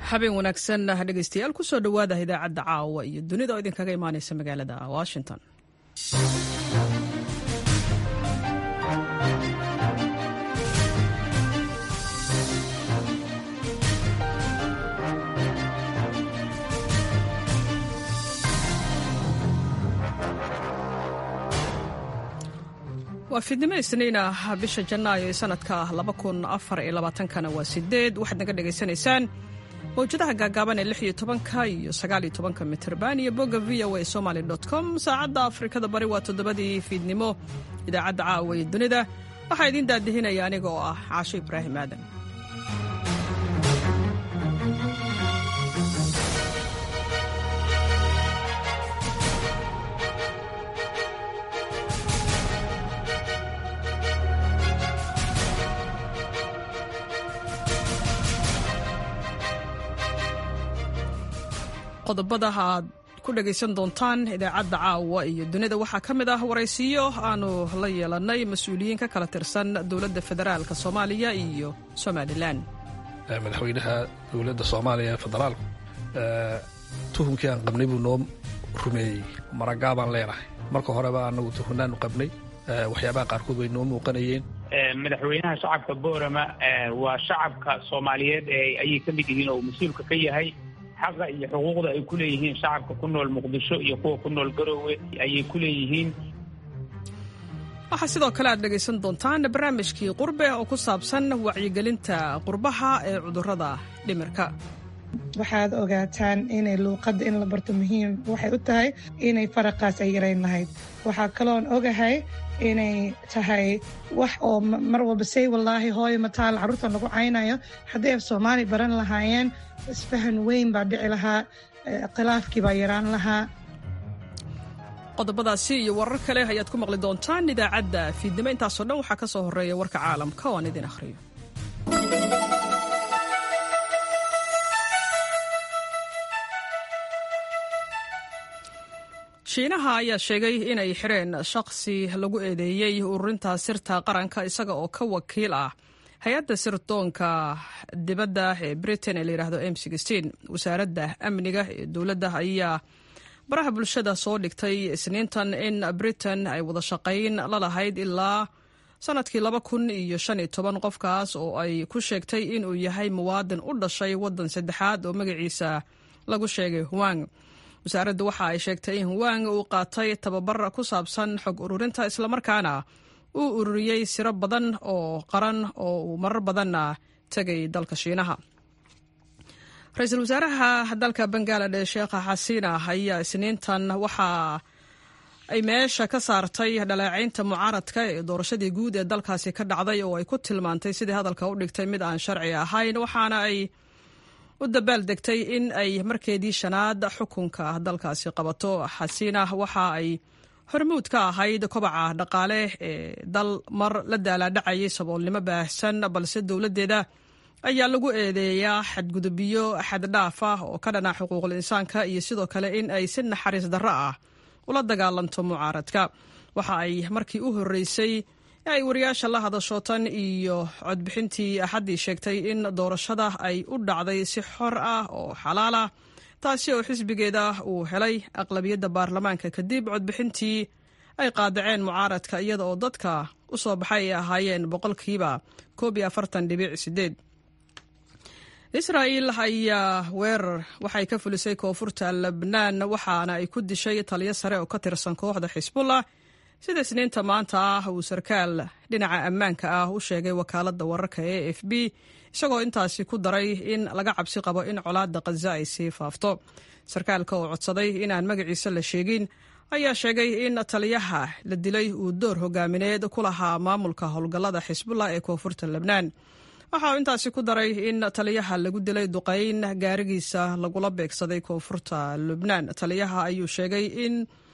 habeen wanaagsan dhegeystayaal kusoo dhowaada idaacadda caawa iyo dunida oo idinkaga imaaneysa magaalada washington waa fiidnimo isniin ah bisha janaayo ee sanadka kana waa sideed waxaad naga dhegaysanaysaan mawjadaha gaagaaban ee iyo tobanka iyo sagaaliyo tobanka mitrban iyo bogga v o a somaly com saacadda afrikada bari waa toddobadii fiidnimo idaacadda caawa ee dunida waxaa idiin daadihinaya aniga oo ah caasho ibraahim aadan qodobada aad ku dhegaysan doontaan idaacadda caawa iyo dunida waxaa ka mid ah waraysiyo aanu la yeelannay mas-uuliyiin ka kala tirsan dowladda federaalka soomaaliya iyo somalilan madaxweynaha dowladda soomaaliya ee federaalku tuhumkii aan qabnay buu noo rumeeyey maragaabaan leenahay marka horeba anagu tuhunnaanu qabnay waxyaabaha qaarkood way noo muuqanayeen madaxweynaha shacabka boorama waa shacabka soomaaliyeed ayay ka mid yihiin oo mas-uulka ka yahay xaqa iyo xuquuqda ay ku leeyihiin shacabka ku nool muqdisho iyo kuwa ku nool garoowe ayay ku leeyihiin waxaa sidoo kale aad dhegaysan doontaan barnaamijkii qurbe oo ku saabsan wacyigelinta qurbaha ee cudurrada dhimirka waxaad ogaataan inay luuqadda in la barto muhiim waxay u tahay inay faraqaas ay yarayn lahayd waxaa kaloon ogahay inay tahay wax oo mar walba say wallaahi hooyo mataal carruurtan lagu caynayo haddii af soomaali baran lahaayeen isfahan weyn baa dhici lahaa khilaafkii baa yaraan lahaa qodobadaasi iyo warar kale ayaad ku maqli doontaan idaacadda fiidnimo intaasoo dhan waxaa ka soo horreeya warka caalamka oo aan idin akhriyo shiinaha ayaa sheegay inay xireen shaqsi lagu eedeeyey ururinta sirta qaranka isaga oo ka wakiil ah hay-adda sirdoonka dibadda ee britain ee layidhahdo m wasaaradda amniga ee dowladda ayaa baraha bulshada soo dhigtay isniintan in britain ay wada shaqayn la lahayd ilaa sanadkii laba kun iyo shan iyo toban qofkaas oo ay ku sheegtay inuu yahay muwaadin u dhashay waddan saddexaad oo magaciisa lagu sheegay huwang wasaaraddu waxa ay sheegtay in huwang uu qaatay tababar ku saabsan xog ururinta islamarkaana uu ururiyey siro badan oo qaran oo uu marar badanna tegay dalka shiinaha ra-iisul wasaaraha dalka bangaladesh sheekha xasiina ayaa isniintan waxa ay meesha ka saartay dhaleecaynta mucaaradka ee doorashadii guud ee dalkaasi ka dhacday oo ay ku tilmaantay sidii hadalka u dhigtay mid aan sharci ahayn waxaana ay u dabaal degtay in ay markeedii shanaad xukunka dalkaasi qabato xasiina waxa ay hormuud ka ahayd kobaca dhaqaale ee dal mar la daalaadhacayay saboolnimo baahsan balse dowladdeeda ayaa lagu eedeeyaa xadgudubyo xaddhaaf ah oo ka dhana xuquuqul insaanka iyo sidoo kale in ay si naxariis darro ah ula dagaalanto mucaaradka waxa ay markii u horreysay ay wariyaasha la hadasho tan iyo codbixintii axaddii sheegtay in doorashada ay u dhacday si xor ah oo xalaal ah taasi oo xisbigeeda uu helay aqlabiyadda baarlamaanka kadib codbixintii ay qaadaceen mucaaradka iyada oo dadka u soo baxay ay ahaayeen boqolkiiba koob iyo afartan dhibic sideed israa'il ayaa weerar waxay ka fulisay koonfurta lebnaan waxaana ay ku dishay taliyo sare oo ka tirsan kooxda xisbullah sida isniinta maanta ah uu sarkaal dhinaca ammaanka ah u sheegay wakaaladda wararka e f b isagoo intaasi ku daray in laga cabsi qabo in colaadda khaza ay sii faafto sarkaalka oo codsaday inaan magaciisa la sheegin ayaa sheegay in taliyaha la dilay uu door hogaamineed ku lahaa maamulka howlgallada xisbullah ee koonfurta lebnaan waxa uu intaasi ku daray in taliyaha lagu dilay duqayn gaarigiisa lagula beegsaday koonfurta lubnaan taliyaha ayuu sheegay in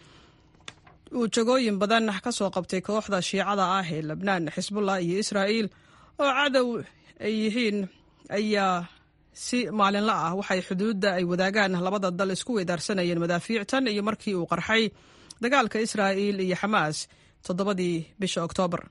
uu jagooyin badan ka soo qabtay kooxda shiicada ah ee lebnaan xisbullah iyo israa'iil oo cadow ay yihiin ayaa si maalinla ah waxay xuduudda ay wadaagaan labada dal isku weydaarsanayeen madaafiictan iyo markii uu qarxay dagaalka israa'iil iyo xamaas toddobadii bisha oktoobar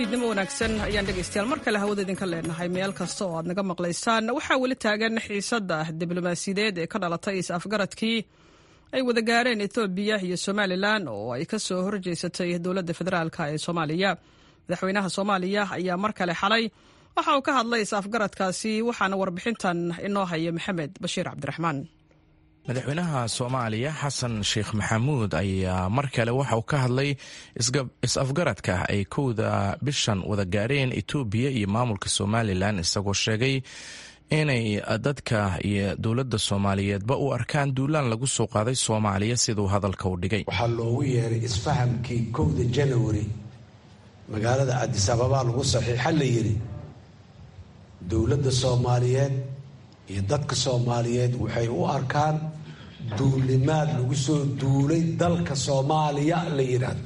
fiidnimo wanaagsan ayaan dhegaystayaal mar kale hawada idinka leenahay meel kasta oo aad naga maqlaysaan waxaa weli taagan xiisadda diblomaasiyadeed ee ka dhalatay is-afgaradkii ay wada gaareen ethoobiya iyo somalilan oo ay ka soo horjeysatay dowladda federaalk ee soomaaliya madaxweynaha soomaaliya ayaa mar kale xalay waxa uu ka hadlay is-afgaradkaasi waxaana warbixintan inoo haya maxamed bashiir cabdiraxmaan madaxweynaha soomaaliya xasan sheekh maxamuud ayaa mar kale waxa uu ka hadlay is-afgaradka ay kowda bishan wada gaareen etoobiya iyo maamulka somalilan isagoo sheegay inay dadka iyo dowladda soomaaliyeedba u arkaan duulaan lagu soo qaaday soomaaliya siduu hadalka u dhigay waxaa loogu yeeray isfahamkii kowda janawari magaalada cadis ababaa lagu saxiixa la yidhi dowladda soomaaliyeed iyo dadka soomaaliyeed waxay u arkaan duulimaad lagu soo duulay dalka soomaaliya la yidhaahdo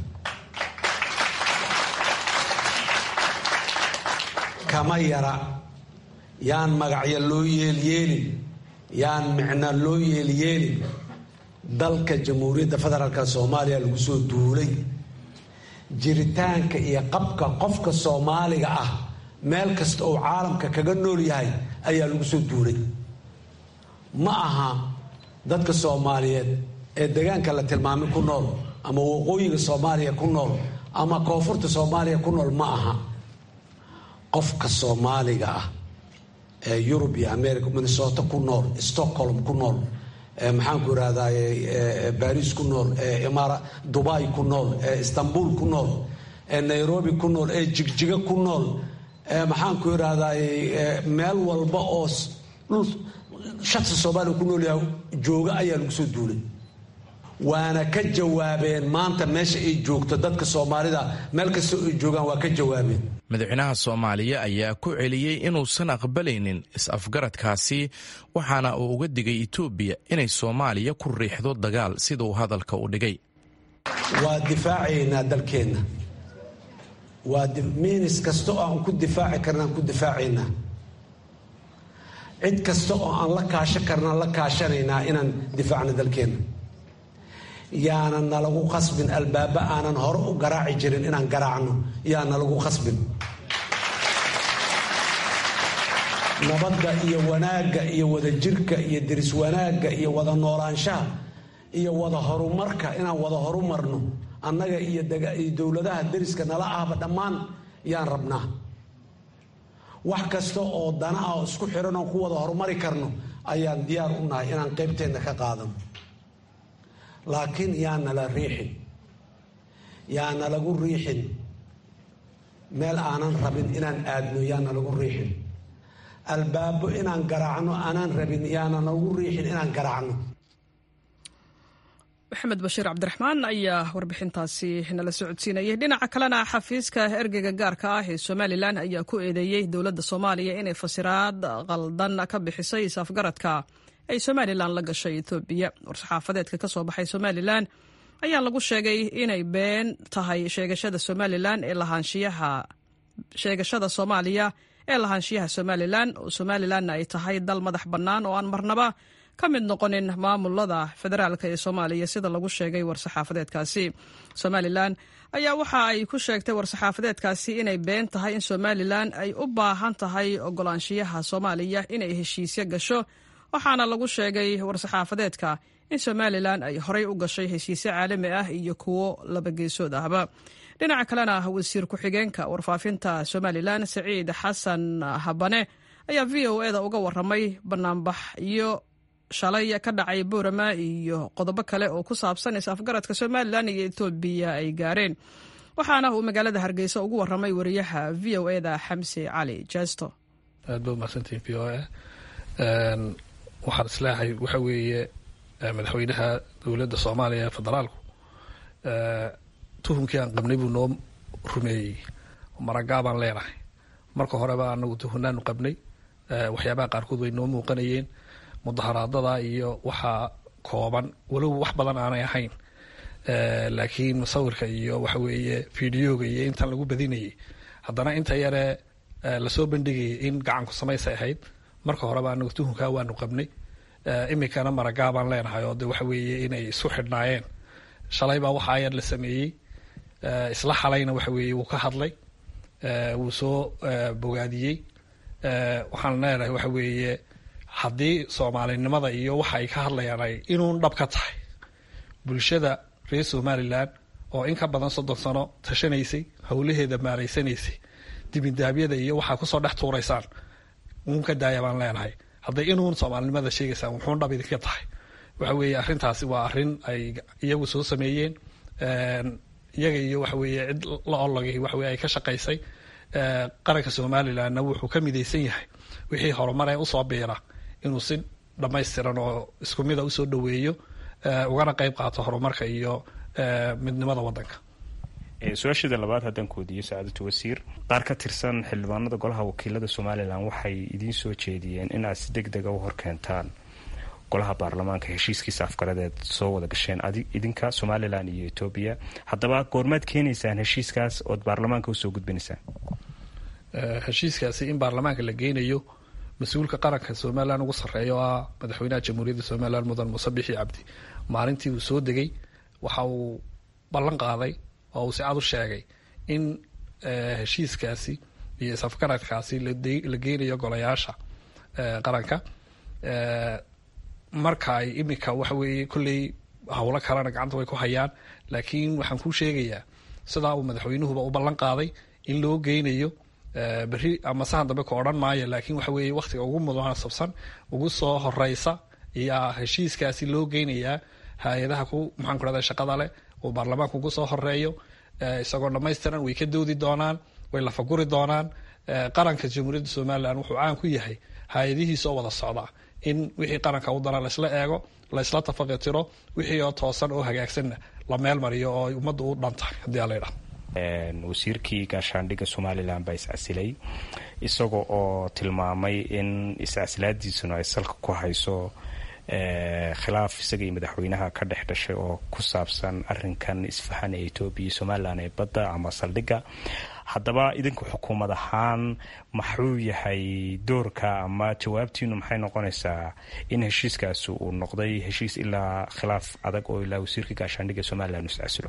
kama yara yaan magacyo loo yeelyeelin yaan micno loo yeelyeelin dalka jamhuuriyadda federaalka soomaaliya lagu soo duulay jiritaanka iyo qabka qofka soomaaliga ah meel kasta oo caalamka kaga nool yahay ayaa lagu soo duulay ma aha dadka soomaaliyeed ee deegaanka la tilmaamay ku nool ama waqooyiga soomaaliya ku nool ama koonfurta soomaaliya ku nool ma aha qofka soomaaliga ah ee yurub iyo america minnesota ku nool stockholm ku nool maxaanku irahdaye baris ku nool eeimara dubai ku nool ee istanbul ku nool ee nairobi ku nool ee jigjiga ku nool maxaanku irahdaye meel walba oo dhul shaqsi soomaaliya ku nool yahay jooga ayaa lagu soo duulay waana ka jawaabeen maanta meesha ay joogto dadka soomaalida meel kasta ay joogaan waa ka jawaabeen madaxweynaha soomaaliya ayaa ku celiyey inuusan aqbalaynin is-afgaradkaasi waxaana uu uga digay etoobiya inay soomaaliya ku riixdo dagaal sida uu hadalka u dhigay waa difaacaynaa dalkeenna waa miinis kasta oo aan ku difaaci karna aan ku difaacaynaa cid kasta oo aan la kaasho karnaan la kaashanaynaa inaan difaacno dalkeenna yaanan nalagu khasbin albaaba aanan hore u garaaci jirin inaan garaacno yaa nalagu khasbin nabadda iyo wanaagga iyo wadajirka iyo deris wanaagga iyo wada noolaanshaha iyo wada horumarka inaan wada horumarno annaga iyo dowladaha deriska nala ahba dhammaan yaan rabnaa wax kasta oo dana ah oo isku xiran oon ku wada horumari karno ayaan diyaar u nahay inaan qaybteenna ka qaadano laakiin yaana la riixin yaana lagu riixin meel aanan rabin inaan aadno yaana lagu riixin albaabo inaan garaacno aanaan rabin yaana lagu riixin inaan garaacno maxamed bashiir cabdiraxmaan ayaa warbixintaasi nala socodsiinayay dhinaca kalena xafiiska ergeyga gaarka ah ee somalilan ayaa ku eedeeyey dowladda soomaaliya inay fasiraad qaldan ka bixisay is-afgaradka ay somalilan la gashay etoobiya war-saxaafadeedka ka soo baxay somalilan ayaa lagu sheegay inay been tahay sheegashada somalilan ee lahaanshiyaha sheegashada soomaaliya ee lahaanshiyaha somalilan oo somalilanna ay tahay dal madax bannaan oo aan marnaba ka mid noqonin maamulada federaalk ee soomaaliya sida lagu sheegay war-saxaafadeedkaasi somalilan ayaa waxa ay ku sheegtay war-saxaafadeedkaasi inay been tahay in somalilan ay u baahan tahay ogolaanshiyaha soomaaliya inay heshiisyo gasho waxaana lagu sheegay war-saxaafadeedka in somalilan ay horey u gashay heshiisyo caalami ah iyo kuwo labageesood ahba dhinaca kalena wasiir ku-xigeenka warfaafinta somalilan saciid xasan habane ayaa v o eda uga waramay banaanbax iyo shalay ka dhacay boorama iyo qodobo kale oo ku saabsan is-afgaradka somalilan iyo etoobiya ay gaareen waxaana uu magaalada hargeysa ugu waramay wariyaha v o eda xamse cali jesto aad ba umahadsantihin v o a waxaan isleehay waxa weeye madaxweynaha dowladda soomaaliya ee federaalku tuhumkii aan qabnay buu noo rumeeyey maragaabaan leenahay marka horeba anagu tuhunaanu qabnay waxyaabaha qaarkood way noo muuqanayeen mudaharaadada iyo waxaa kooban walow wax badan aanay ahayn laakiin musawirka iyo waxa weeye fideoga iyo intan lagu badinayay haddana inta yare lasoo bandhigayay in gacanku samaysay ahayd marka horeba anagu tuhunkaa waanu qabnay iminkana maragaabaan leenahay oo de waxa weeye inay isu xidhnaayeen shalay baa waxa ayar la sameeyey isla xalayna waxa weeye wuu ka hadlay wuu soo bogaadiyey waxaan leenahay waxa weeye haddii soomaalinimada iyo waxa ay ka hadlayaan ay inuun dhab ka tahay bulshada reer somalilan oo in ka badan soddon sano tashanaysay howlaheeda maaraysanaysay dibindaabyada iyo waxaa kusoo dhex tuuraysaan uun ka daaya baan leenahay hadday inuun soomaalinimada sheegaysaan wuxuun dhab idinka tahay waxa weeye arrintaasi waa arrin ay iyagu soo sameeyeen iyaga iyo waxa weeye cid la ologay waxaweye ay ka shaqaysay qaranka somalilandna wuxuu ka midaysan yahay wixii horumaree usoo biira inuu si dhammaystiran oo isku mida usoo dhoweeyo ugana qayb qaato horumarka iyo midnimada wadanka su-aasheeda labaad haddaan kuweydiiyo sacaadatu wasiir qaar ka tirsan xildhibaanada golaha wakiilada somalilan waxay idiin soo jeediyeen in aad si deg dega u horkeentaan golaha baarlamaanka heshiiskiisa afgaradeed soo wada gasheen idinka somalilan iyo etoobiya haddaba goormaad keenaysaan heshiiskaas ood baarlamaanka usoo gudbinaysaan heshiiskaasi in baarlamaanka la geynayo mas-uulka qaranka somalilan ugu sarreeya oo ah madaxweynaha jamhuuriyadda somalilan mudan muuse bixi cabdi maalintii uu soo degay waxa uu ballan qaaday oo uu si cad u sheegay in heshiiskaasi iyo isafgaradkaasi la geynayo golayaasha qaranka marka ay iminka waxa weeye kolley howlo kalena gacanta way ku hayaan laakiin waxaan kuu sheegayaa sidaa uu madaxweynuhuba u ballan qaaday in loo geynayo berri ama sahan dambe ka odhan maayo laakiin waxa weeye wakhtiga ugu munaasabsan ugu soo horeysa ayaa heshiiskaasi loo geynayaa hay-adaha ku maxaan ku rahda shaqada leh uu baarlamaanka ugu soo horeeyo isagoo dhammaystiran way ka doodi doonaan way lafaguri doonaan qaranka jamhuuriyadda somalilan wuxuu caan ku yahay hay-adihiisa oo wada socda in wixii qaranka u dana laysla eego laysla tafaqitiro wixii oo toosan oo hagaagsanna la meel mariyo oo ummadda u dhantahay haddii aa laydhaha wasiirkii gaashaandhigga somalilan baa iscasilay isaga oo tilmaamay in iscasilaadiisuna ay salka ku hayso khilaaf isaga iyo madaxweynaha ka dhex dhashay oo ku saabsan arinkan isfahan ee etoobiya iyo somalilan ee badda ama saldhigga haddaba idinku xukuumad ahaan maxuu yahay doorka ama jawaabtiinu maxay noqonaysaa in heshiiskaasi uu noqday heshiis ilaa khilaaf adag oo ilaa wasiirka gaashaandhigga somalilan iscasilo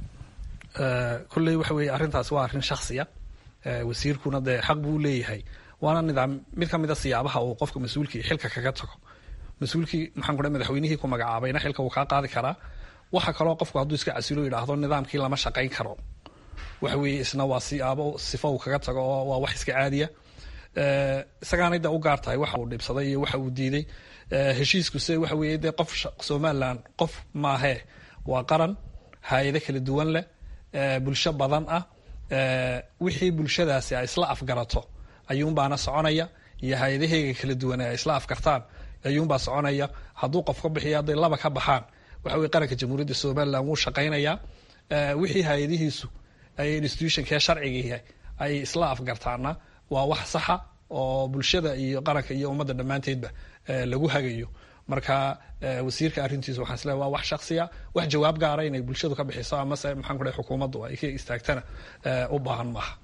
kolley waxa weeye arrintaas waa arrin shaksiya wasiirkuna dee xaq buu leeyahay waana nidaam mid ka mida siyaabaha uu qofka mas-uulkii xilka kaga tago mas-uulkii maxaan ku madaxweynihii ku magacaabayna xilka wuu kaa qaadi karaa waxa kaloo qofku hadduu iska casilo yidhaahdo nidaamkii lama shaqayn karo waxa weeye isna waa siyaabo sifo uu kaga tago oo waa wax iska caadiya isagaanay da u gaar tahay waxa uu dhibsaday iyo waxa uu diiday heshiiskuse waxa weeye dee qof somalilan qof maahee waa qaran hay-ado kala duwan leh bulsho badan ah wixii bulshadaasi ay isla afgarato ayuunbaana soconaya iyo hay-adaheyga kala duwan ay isla afgartaan ayuunbaa soconaya hadduu qof ka bixiyo hadday laba ka baxaan waxa weye qaranka jamhuuriyadda somalilan wuu shaqaynayaa wixii hay-adihiisu ay institutionkee sharciga ay isla afgartaana waa wax saxa oo bulshada iyo qaranka iyo ummadda dhammaanteedba lagu hagayo marka wasiirka arrintiisa waxaan isleehay waa wax shaksiya wax jawaab gaara inay bulshadu ka bixiso amase maxaan ku dhahay xukuumaddu ay ka istaagtana u baahan maaha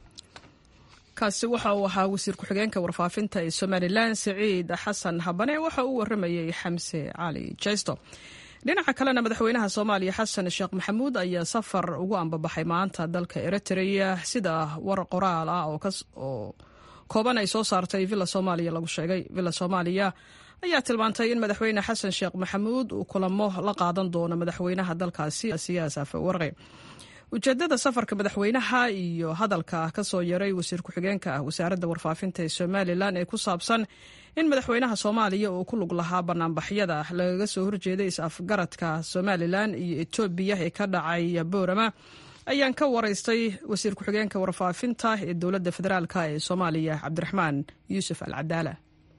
kaasi waxa uu ahaa wasiir ku-xigeenka warfaafinta ee somalilan siciid xasan habane waxa uu waramayey xamse cali jaysto dhinaca kalena madaxweynaha soomaaliya xasan sheekh maxamuud ayaa safar ugu ambabaxay maanta dalka eritrea sida war qoraal ah oo kooban ay soo saartay villa soomaaliya lagu sheegay villa soomaaliya ayaa tilmaantay in madaxweyne xasan sheekh maxamuud uu kulamo la qaadan doono madaxweynaha dalkaasi siyaas afawarqe ujeedada safarka madaxweynaha iyo hadalka kasoo yaray wasiir ku-xigeenka ah wasaaradda warfaafinta ee somalilan ee ku saabsan in madaxweynaha soomaaliya uu ku lug lahaa banaanbaxyada lagaga soo horjeeday is-afgaradka somalilan iyo etoobiya ee ka dhacay boorama ayaan ka waraystay wasiir ku-xigeenka warfaafinta ee dowladda federaalk ee soomaaliya cabdiraxmaan yuusuf al cadaala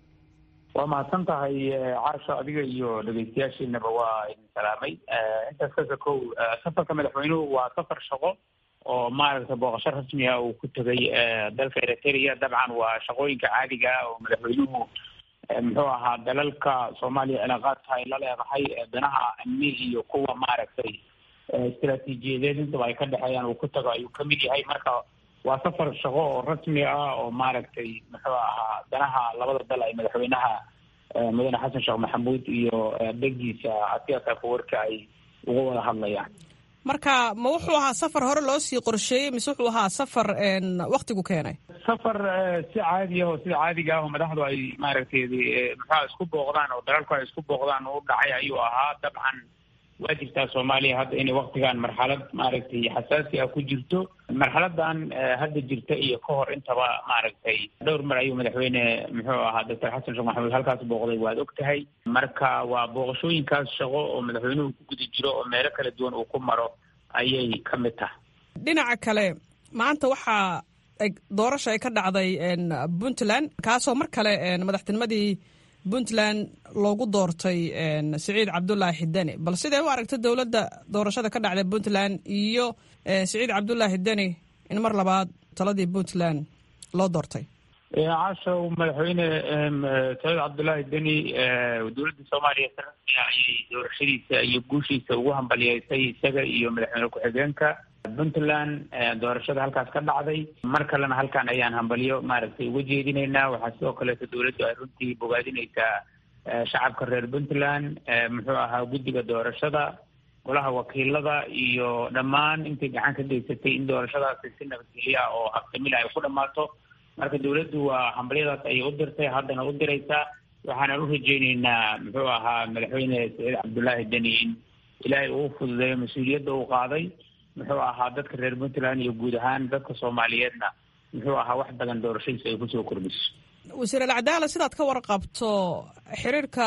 waa mahadsan tahay caasho adiga iyo dhegeystayaashiinaba waa idin salaamay intaas kasa kow safarka madaxweynuhu waa safar shaqo oo maaragtay booqasho rasmi ah uu ku tegay dalka eritrea dabcan waa shaqooyinka caadiga ah oo madaxweynuhu muxuu ahaa dalalka soomaaliya cilaaqaadka ay la leedahay danaha amni iyo kuwa maaragtay istaraatiijiyadeed intaba ay ka dhexeeyaan uu ku tago ayuu kamid yahay marka waa safar shaqo oo rasmi ah oo maaragtay muxuu ahaa danaha labada dal ay madaxweynaha mudane xasan sheekh maxamuud iyo dhegiisa asiyaas afawarka ay uga wada hadlayaan marka ma wuxuu ahaa safar hore loo sii qorsheeyey mise wuxuu ahaa safar waktigu keenay safar si caadi ah oo sida caadiga ah oo madaxdu ay maaragtay muxua isku booqdaan oo dalalku ay isku booqdaan u dhacay ayuu ahaa dabcan waa jirtaa soomaaliya hadda inay waktigan marxalad maaragtay xasaasi ah ku jirto marxaladan hadda jirta iyo ka hor intaba maaragtay dhowr mar ayuu madaxweyne muxuu ahaa doctor xasan sheekh maxamuud halkaas booqday waad og tahay marka waa booqashooyinkaas shaqo oo madaxweynuhu ku guda jiro oo meelo kala duwan uu ku maro ayay ka mid tahay dhinaca kale maanta waxaa doorasha ay ka dhacday puntland kaasoo mar kale madaxtinimadii puntland loogu doortay siciid cabdulaahi deni bal sidee u aragta dowladda doorashada ka dhacday puntland iyo siciid cabdulaahi deni in mar labaad taladii puntland loo doortay cashow madaxweyne saciid cabdulaahi deni dowladda soomaaliya si rasmiga ayay doorashadiisa iyo guushiisa ugu hambaliyeysay isaga iyo madaxweyne ku-xigeenka puntland doorashada halkaas ka dhacday mar kalena halkan ayaan hambalyo maaragtay uga jeedinaynaa waxaa sidoo kaleeto dowladdu ay runtii bogaadinaysaa shacabka reer puntland muxuu ahaa guddiga doorashada golaha wakiilada iyo dhammaan intay gacan ka geysatay in doorashadaasi si nabadgelyo ah oo habsamil ay ku dhammaato marka dowladdu waa hambalyadaas ayay u dirtay haddana u diraysaa waxaanan u rajeyneynaa muxuu ahaa madaxweyne saciid cabdullaahi deni in ilaahay uu fududeeyo mas-uuliyadda uu qaaday muxuu ahaa dadka reer puntland iyo guud ahaan dadka soomaaliyeedna muxuu ahaa wax badan doorashadiisa ay kusoo kordhiso wasiir alcadaala sidaad ka warqabto xiriirka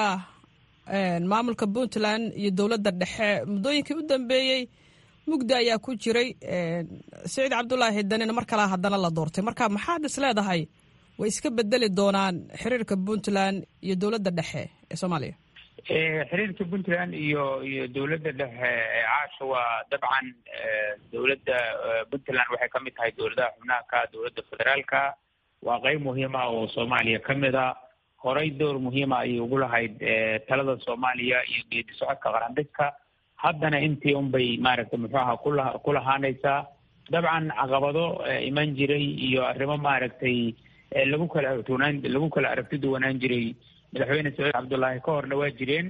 maamulka puntland iyo dowladda dhexe muddooyinkii u dambeeyey mugdi ayaa ku jiray siciid cabdulaahi danina mar kalea haddana la doortay marka maxaad is leedahay way iska bedeli doonaan xiriirka puntland iyo dowladda dhexe ee soomaaliya xiriirka puntland iyo iyo dowladda dhexe caasha waa dabcan dowladda puntland waxay ka mid tahay dowladaha xubnaha ka dowladda federaalka waa qeyb muhiima oo soomaaliya ka mid a horey door muhiima ayay ugu lahayd talada soomaaliya iyo geedi socodka qarandhigka haddana intii unbay maaragtay muxuu aha kula ku lahaanaysaa dabcan caqabado iman jiray iyo arrimo maaragtay lagu kala aragtiwanaan lagu kala aragti duwanaan jiray madaxweyne saciid cabdullaahi ka horna waa jireen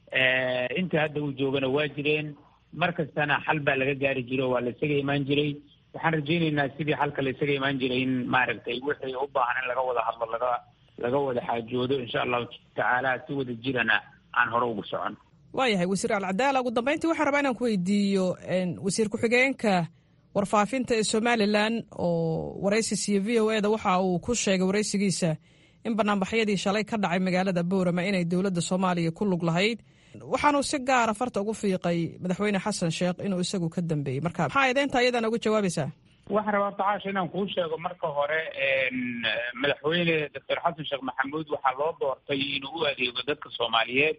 inta hadda uu joogana waa jireen mar kastana xal baa laga gaari jiray oo waa la isaga imaan jiray waxaan rajeyneynaa sidii xalka la isaga imaan jiray in maaragtay wixii u baahan in laga wada hadlo laga laga wada xaajoodo insha allahu tacaala si wada jirana aan hore ugu socon waayahay wasiir alcadaala ugu dambeyntii waxaan rabaa inaan ku weydiiyo wasiir ku-xigeenka warfaafinta ee somalilan oo waraysi siiye v o eda waxa uu ku sheegay waraysigiisa in banaanbaxyadii shalay ka dhacay magaalada boorama inay dowladda soomaaliya ku lug lahayd waxaanuu si gaara farta ugu fiiqay madaxweyne xasan sheekh inuu isagu ka dambeeyey marka maxaa edeynta iyadana uga jawaabaysaa waxaan rabaa tacaasha inaan kuu sheego marka hore madaxweyne doctor xasan sheekh maxamuud waxaa loo doortay inuu u adeego dadka soomaaliyeed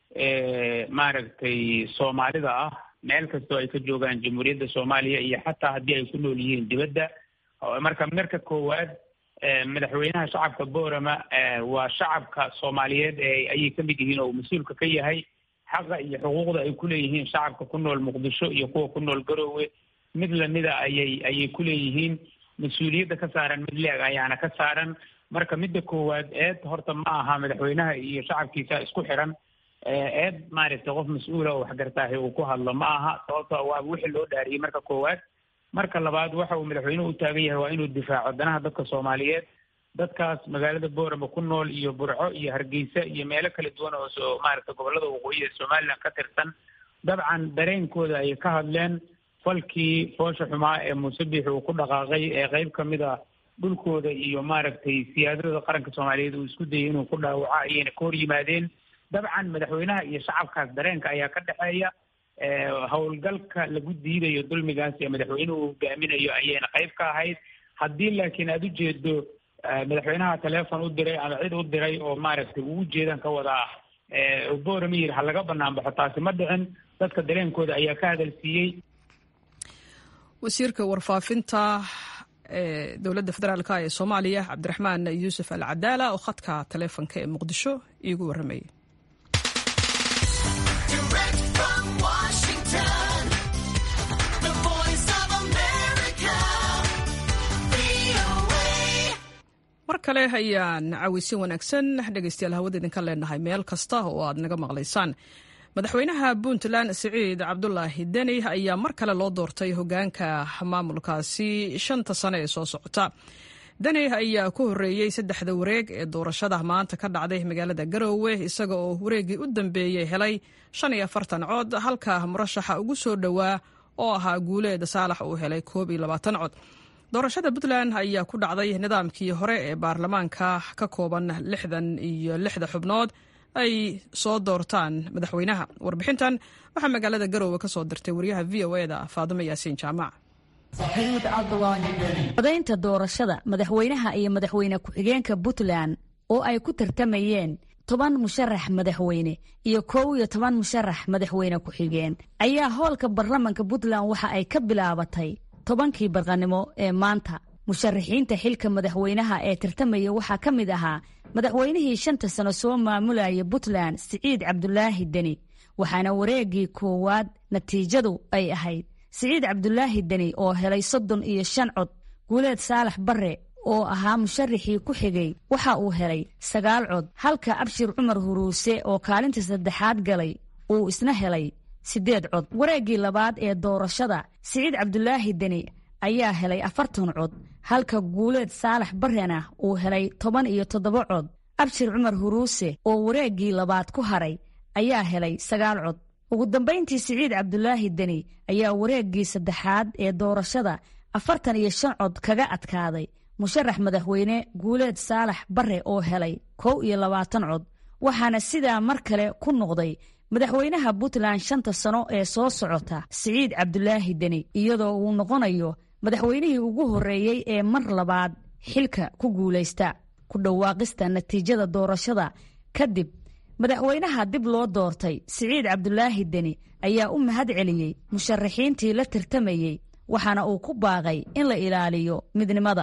maaragtay soomaalida ah meel kastoo ay ka joogaan jamhuuriyadda soomaaliya iyo xataa haddii ay ku nool yihiin dibadda marka marka koowaad madaxweynaha shacabka boorama waa shacabka soomaaliyeed ayay ka mid yihiin oo mas-uulka ka yahay xaqa iyo xuquuqda ay ku leeyihiin shacabka ku nool muqdisho iyo kuwa ku nool garoowe mid lamida ayay ayay ku leeyihiin mas-uuliyadda ka saaran mid leeg ayaana ka saaran marka midda koowaad eed horta ma aha madaxweynaha iyo shacabkiisa isku xiran eed maaragtay qof mas-uula oo waxgartaahi uu ku hadlo ma aha sababto waa wixii loo dhaariyey marka koowaad marka labaad waxa uu madaxweynuhu u taagan yahay waa inuu difaaco danaha dadka soomaaliyeed dadkaas magaalada boorama ku nool iyo burco iyo hargeysa iyo meelo kala duwan oo so maaragtay gobolada waqooyi ee somaliland ka tirsan dabcan dareenkooda ayay ka hadleen falkii foosha xumaa ee muuse biixi uu ku dhaqaaqay ee qeyb ka mid a dhulkooda iyo maaragtay siyaadada qaranka soomaaliyeed uu isku dayay inuu ku dhaawaco ayayna ka hor yimaadeen dabcan madaxweynaha iyo shacabkaas dareenka ayaa ka dhexeeya howlgalka lagu diidayo dulmigaas ee madaxweynuhu hogaaminayo ayayna qayb ka ahayd haddii laakiin aada ujeedo madaxweynaha teleefon u diray ama cid u diray oo maaragtay uu ujeedan ka wadaa boorama yiri ha laga banaan baxo taasi ma dhicin dadka dareenkooda ayaa ka hadalsiiyey wasiirka warfaafinta ee dowladda federaalk ee soomaaliya cabdiraxmaan yuusuf al cadaala oo khadka taleefonka ee muqdisho iigu warramayay mar kale ayaan caweysin wanaagsan dhegeystayaal hawada idinka leenahay meel kasta oo aad naga maqlaysaan madaxweynaha puntland siciid cabdulaahi deni ayaa mar kale loo doortay hogaanka maamulkaasi shanta sane ee soo socota deni ayaa ku horreeyey saddexda wareeg ee doorashada maanta ka dhacday magaalada garoowe isaga oo wareeggii u dambeeyey helay shan iyo afartan cod halka murashaxa ugu soo dhowaa oo ahaa guuleed saalax uu helay koob iyo labaatan cod doorashada puntland ayaa ku dhacday nidaamkii hore ee baarlamaanka ka kooban lixdan iyo lixda xubnood ay soo doortaan madaxweynaha warbixintan waxaa magaalada garoowe ka soo dirtay wariyaha v o e da faadimo yaasiin jaamac codaynta doorashada madaxweynaha iyo madaxweyne ku-xigeenka puntland oo ay ku tartamayeen toban musharax madaxweyne iyo kow iyo toban musharax madaxweyne ku-xigeen ayaa hoolka baarlamanka puntland waxa ay ka bilaabatay tobankii barqanimo ee maanta musharaxiinta xilka madaxweynaha ee tartamaya waxaa ka mid ahaa madaxweynihii shanta sano soo maamulaya puntland siciid cabdulaahi deni waxaana wareeggii koowaad natiijadu ay ahayd siciid cabdulaahi deni oo helay soddon iyo shan cod guuleed saalax barre oo ahaa musharaxii ku xigay waxa uu helay sagaal cod halka abshir cumar huruuse oo kaalinta saddexaad galay uu isna helay siddeed cod wareeggii labaad ee doorashada siciid cabdulaahi deni ayaa helay afartan cod halka guuleed saalax barrena uu helay toban iyo toddoba cod abshir cumar huruuse oo wareeggii labaad ku haray ayaa helay sagaal cod ugu dambayntii siciid cabdulaahi deni ayaa wareeggii saddexaad ee doorashada afartan iyo shan cod kaga adkaaday musharax madaxweyne guuleed saalax barre oo helay kow iyo labaatan cod waxaana sidaa mar kale ku noqday madaxweynaha puntland shanta sano ee soo socota siciid cabdulaahi deni iyadoo uu noqonayo madaxweynihii ugu horreeyey ee mar labaad xilka ku guulaysta ku dhawaaqista natiijada doorashada kadib madaxweynaha dib loo doortay siciid cabdulaahi deni ayaa u mahad celiyey musharaxiintii la tartamayey waxaana uu ku baaqay in la ilaaliyo midnimada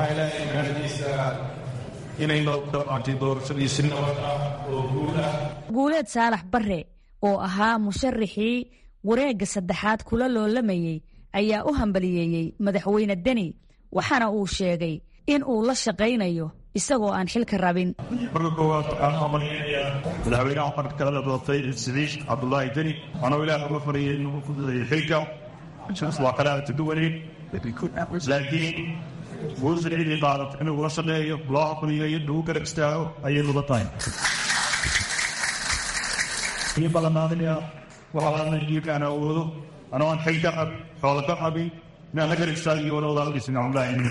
guuleed saalax barre oo ahaa musharaxii wareegga saddexaad kula loolamayey ayaa u hambaliyeeyey madaxweyne deni waxaana uu sheegay in uu la shaqaynayo isagoo aan xilka rabin marka koowaad waxaan hambaliynayaa madaxweynaha marka kala doortay siciid cabdulaahi deni anuu ilaah uga fariyay inuu ku dayo xilka waa kala taduwaneyn laakiin guul siciidii qaadatay inuu la shaqeeyo loo hambaliyo iyo lagu garab istaago ayay muda tahay ii ballanaadanaya waxaa jiirkaan awoodo anoo aan xil ka qab xoola ka qabin inaan la garab istaagiyo wala wadaaldhisin cabdulaahi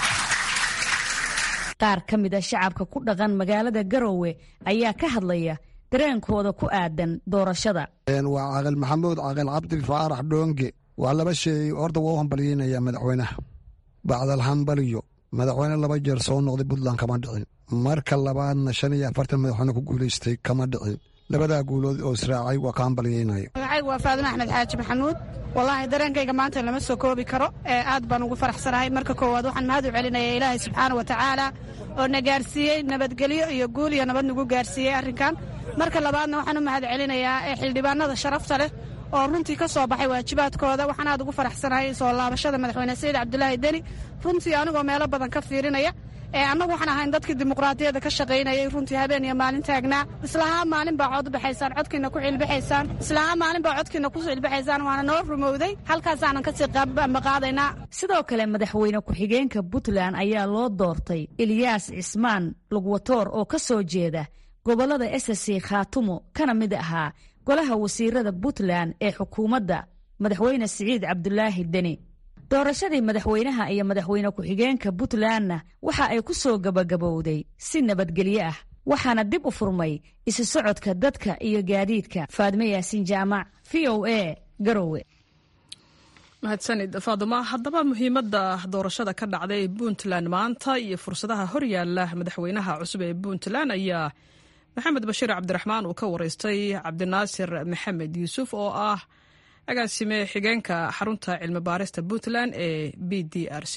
qaar ka mid a shacabka ku dhaqan magaalada garoowe ayaa ka hadlaya dareenkooda ku aadan doorashada waa caaqil maxamuud caaqil cabdi faarax dhoonge waa laba sheey horta waa u hambalyeynaya madaxweynaha bacdal hambaliyo madaxweyne laba jeer soo noqday puntland kama dhicin marka labaadna shan iyo afartan madaxweyne ku guulaystay kama dhicin labadaa guulood oo israacay waa ka hambalyeynaya magacaygu waa faadimo axmed xaaji maxamuud wallaahi dareenkayga maanta lama soo koobi karo ee aad baan ugu faraxsanahay marka koowaad waxaan mahad u celinaya ilaahay subxaana wa tacaala oo na gaarsiiyey nabadgelyo iyo guul iyo nabad nagu gaarsiiyey arrinkan marka labaadna waxaan u mahad celinayaa ee xildhibaanada sharafta leh oo runtii ka soo baxay waajibaadkooda waxaan aad ugu faraxsanahay soo laabashada madaxweyne sayid cabdulaahi deni runtii anigoo meelo badan ka fiirinaya annagu waxaan ahayn dadkii dimuqraadiyadda ka shaqaynayay runtii habeen iyo maalin taagnaa islahaa maalin baa cod baxaysaan codkiina ku cilbaxaysaan islahaa maalin baa codkiina ku cilbaxaysaan waana noo rumowday halkaasaanan kasii maqaadaynaa sidoo kale madaxweyne ku-xigeenka puntland ayaa loo doortay ilyaas cismaan lugwatoor oo ka soo jeeda gobollada esasi khaatumo kana mid ahaa golaha wasiirada puntland ee xukuumadda madaxweyne siciid cabdulaahi deni doorashadii madaxweynaha iyo madaxweyne ku-xigeenka puntlandna waxa ay ku soo gabagabowday si nabadgelyo ah waxaana dib u furmay isu socodka dadka iyo gaadiidka faadme yaasin jaamac v o a garowe mahadsanid faaduma haddaba muhiimadda doorashada ka dhacday puntland maanta iyo fursadaha horyaala madaxweynaha cusub ee puntland ayaa maxamed bashiir cabdiraxmaan uu ka wareystay cabdinaasir maxamed yuusuf oo ah agaasime xigeenka xarunta cilmi baarista puntland ee b d r c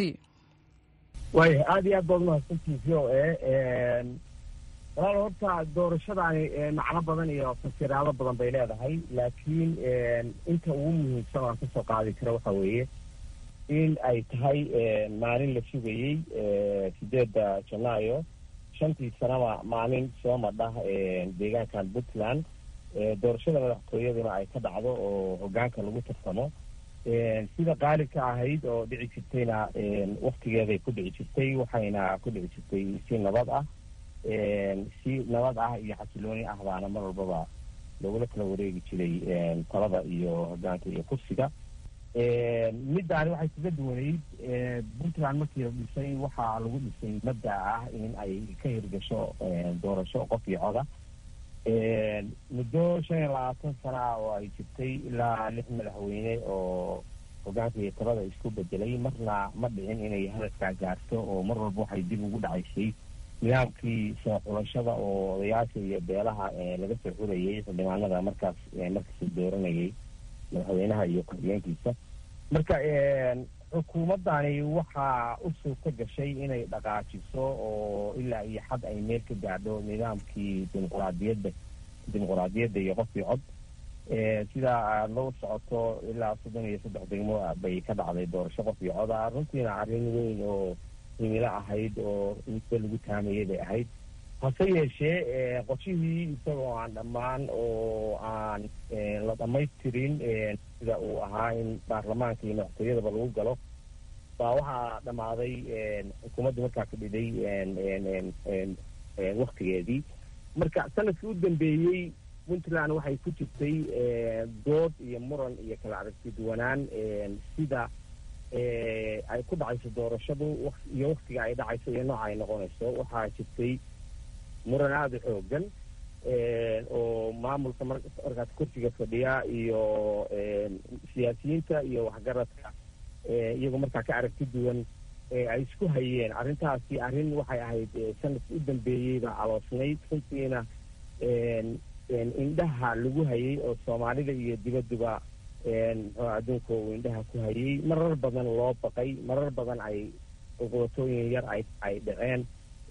waaya aada iyo aad baad umahadsantihi v o a walaal horta doorashadaani macno badan iyo fasiraado badan bay leedahay laakiin inta ugu muhiimsan aan kasoo qaadi karo waxa weeye in ay tahay maalin la sugayey sideedda janaayo shantii sanaba maalin soo madhah deegaankan puntland doorashada madaxtooyaduna ay ka dhacdo oo hogaanka lagu tartamo sida qaalibka ahayd oo dhici jirtayna waktigeeday ku dhici jirtay waxayna ku dhici jirtay si nabad ah si nabad ah iyo xasilooni ah baana mar walbaba lagula kala wareegi jiray talada iyo hogaanka iyo kursiga middaani waxay kaga duwanayd puntland markii la dhisay waxaa lagu dhisay mabda ah in ay ka hirgasho doorasho qof iyo coda muddo shan iyo labaatan sana ah oo ay jirtay ilaa lix madaxweyne oo hogaanka iyo talada isku bedelay marna ma dhicin inay hadafkaa gaarto oo mar walba waxay dib ugu dhacaysay nidaamkii soo xulashada oo odayaasha iyo beelaha laga soo xurayay xildhibaanada markaas markaas dooranayay madaxweynaha iyo ku-xigeenkiisa marka xukuumaddani waxaa u suurta gashay inay dhaqaajiso oo ilaa iyo xad ay meel ka gaadho nidaamkii dimuquraadiyadda dimuquraadiyadda iyo qofkii cod sidaa aada la socoto ilaa soddon iyo saddex degmo bay ka dhacday doorasho qof iyo coda runtiina arrin weyn oo himilo ahayd oo muddo lagu taamayay bay ahayd hase yeeshee qorshihii isagoo aan dhammaan oo aan la dhamaystirin sida uu ahaa in baarlamaanka iyo madaxtooyadaba lagu galo baa waxaa dhammaaday xukuumadda markaa ka dhiday waktigeedii marka sanadkii u dambeeyey puntland waxay ku jirtay dood iyo muran iyo kala aragti duwanaan sida ay ku dhacayso doorashadu iyo waktiga ay dhacayso iyo nooca ay noqonayso waxaa jirtay muran aada u xoogan oo maamulka markaas kursiga fadhiya iyo siyaasiyiinta iyo waxgaradka iyagoo markaa ka aragti duwan ay isku hayeen arrintaasi arrin waxay ahayd sanadkii u dambeeyeyba caloosnayd runtiina indhaha lagu hayay oo soomaalida iyo dibadduba muxuu adduunka uu indhaha ku hayay marar badan loo baqay marar badan ay qoqootooyin yar ay ay dhaceen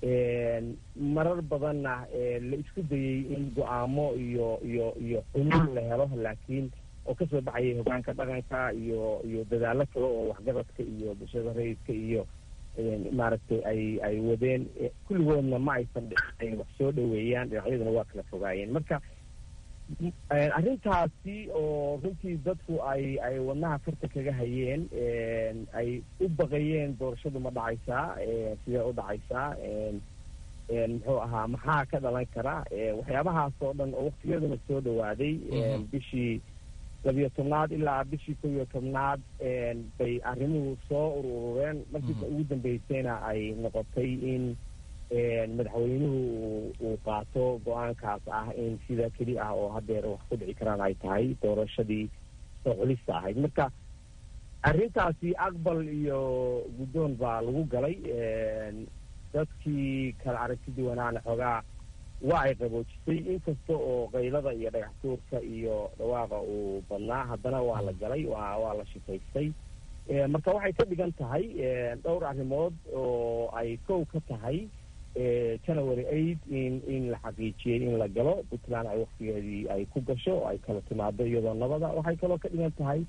marar badanna la isku dayey in go-aamo iyo iyo iyo xulul la helo laakiin oo kasoo baxayay hogaanka dhaqanka iyo iyo dadaallo kale oo waxgaradka iyo bulshada rayidka iyo maaragtay ay ay wadeen kulligoodna ma aysan dhicin wax soo dhaweeyaan dhinacyaduna waa kala fogaayeen marka arrintaasi oo runtii dadku ay ay wadnaha farta kaga hayeen ay u baqayeen doorashadu ma dhacaysaa sidee u dhacaysaa muxuu ahaa maxaa ka dhalan kara waxyaabahaas oo dhan oo waktiyaduna soo dhawaaday bishii labiyo tobnaad ilaa bishii kow iyo tobnaad bay arrimuhu soo ururureen markiisa ugu dambeysayna ay noqotay in madaxweynuhu uu qaato go-aankaas ah in sida keli ah oo hadeer wax ku dhici karaan ay tahay doorashadii soo xulista ahayd marka arrintaasi aqbal iyo guddoon baa lagu galay dadkii kala aragti duwanaana xoogaa waa ay qaboojisay inkasta oo qaylada iyo dhagax tuurka iyo dhawaaqa uu badnaa haddana waa la galay waa waa la shifaystay marka waxay ka dhigan tahay dhowr arrimood oo ay kow ka tahay january eight in in la xaqiijiyey in la galo puntland ay waktigeedii ay ku gasho ay kala timaado iyadoo nabada waxay kaloo ka dhigan tahay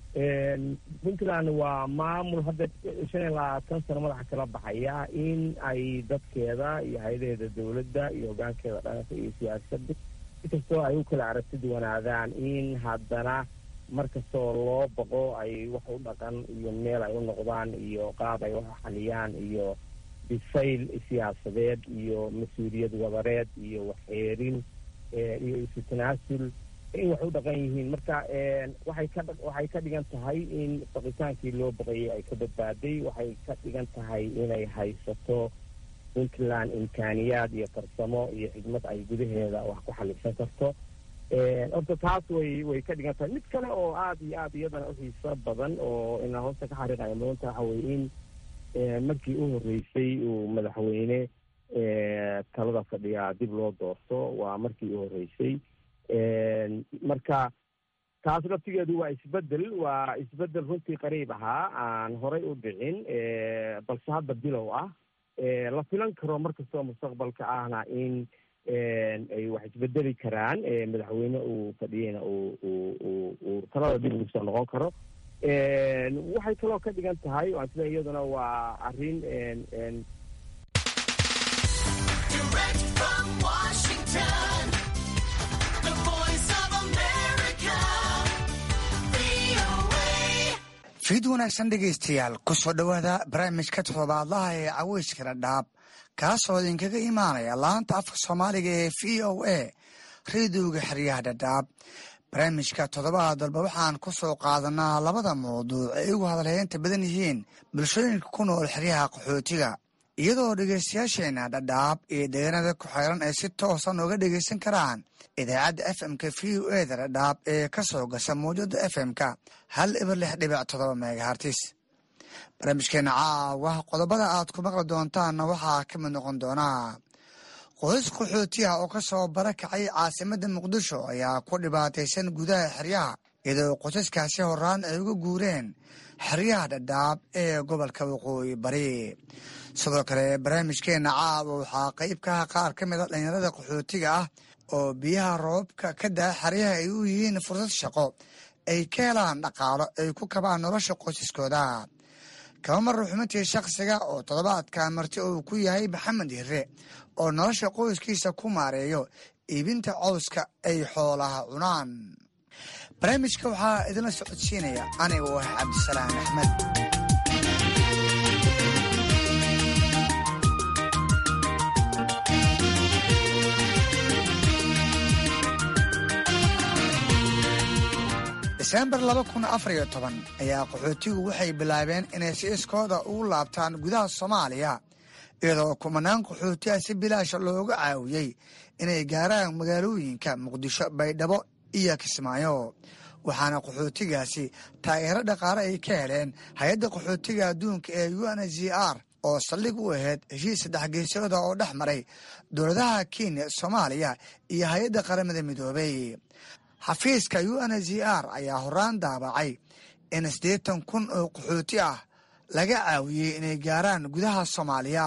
puntland waa maamul hadda shan iyo labaatan sano madaxa kala baxaya in ay dadkeeda iyo hay-adaheeda dowladda iyo hogaankeeda dhaqanka iyo siyaasadda inkastoo ay u kala aragti duwanaadaan in haddana markastoo loo baqo ay wax u dhaqan iyo meel ay u noqdaan iyo qaab ay wax u xaliyaan iyo bisayl siyaasadeed iyo mas-uuliyad wadareed iyo waxxeerin iyo isu tanaasul in wax u dhaqan yihiin marka waxay ka waxay ka dhigan tahay in baqitaankii loo baqayay ay ka badbaaday waxay ka dhigan tahay inay haysato puntland imkaaniyaad iyo farsamo iyo xidmad ay gudaheeda wax ku xalisan karto horta taas way way ka dhigan tahay mid kale oo aada iyo aada iyadana uxiiso badan oo ina hoosta ka xariiqaya mudanta waxa weye in markii u horreysay uu madaxweyne talada fadhiyaa dib loo doorto waa markii u horreysay marka taas laftigeedu waa isbedel waa isbedel runtii qariib ahaa aan horay u dhicin balse hadda bilow ah la filan karo markastoo mustaqbalka ahna in ay wax isbedeli karaan madaxweyne uu fadhiyeyna uu talada dib ugu soo noqon karo waxay kaloo ka dhigan tahay waan sida iyaduna waa arrin Direct from Washington, the voice fiid wanaagsan dhegaystayaal ku soo dhowaada barnaamijka toddobaadlaha ee caweyska dhadhaab kaasoo idinkaga imaanaya laanta afka soomaaliga ee v o a rediyoga xeryaha dhadhaab barnaamijka toddobaad dalba waxaan ku soo qaadanaa labada mawduuc ay ugu hadalheynta badan yihiin bulshooyinka ku nool xeryaha qaxootiga iyadoo dhegaystayaasheenna dhadhaab iyo deegaanada ku xeeran ay si toosan uga dhegaysan karaan idaacadda f m-ka v o eda dhadhaab ee ka soo gasha mawjada f m-ka hal ibar lix dhibic todoba megahartis barnaamijkeena caawa qodobada aad ku maqli doontaanna waxaa ka mid noqon doonaa qoys qaxootiya oo ka soo barakacay caasimadda muqdisho ayaa ku dhibaataysan gudaha xeryaha iyadoo qosaskaasi horaan ay uga guureen xeryaha dhadhaab ee gobolka waqooyi bari sidoo kale barnaamijkeena caawa waxaa qayb ka ah qaar ka mid a dhalinyarada qaxootiga ah oo biyaha roobabka ka daa xeryaha ay u yihiin fursad shaqo ay ka helaan dhaqaalo ay ku kabaan nolosha qoysaskooda kaba mar ruxumintii shakhsiga oo toddobaadka marti uu ku yahay maxamed hire oo nolosha qoyskiisa ku maareeyo iibinta cowska ay xoolaha cunaan barnaamijka waxaa idinla socodsiinaya anigu ah cabdisalaam axmed diseembar laba kun afar iyo toban ayaa qaxootigu waxay bilaabeen inay si iskooda ugu laabtaan gudaha soomaaliya iyadoo kumanaan qaxootiha si bilaasha looga caawiyey inay gaaraan magaalooyinka muqdisho baydhabo iyo kismaayo waxaana qaxootigaasi taageero dhaqaale ay ka heleen hay-adda qaxootiga adduunka ee u n z r oo saldhig u ahayd heshiis saddex geesooda oo dhex maray dowladaha kenya soomaaliya iyo hay-adda qaramada midoobay xafiiska u n z r ayaa horaan daabacay in siddeetan kun oo qaxooti ah laga caawiyey inay gaaraan gudaha soomaaliya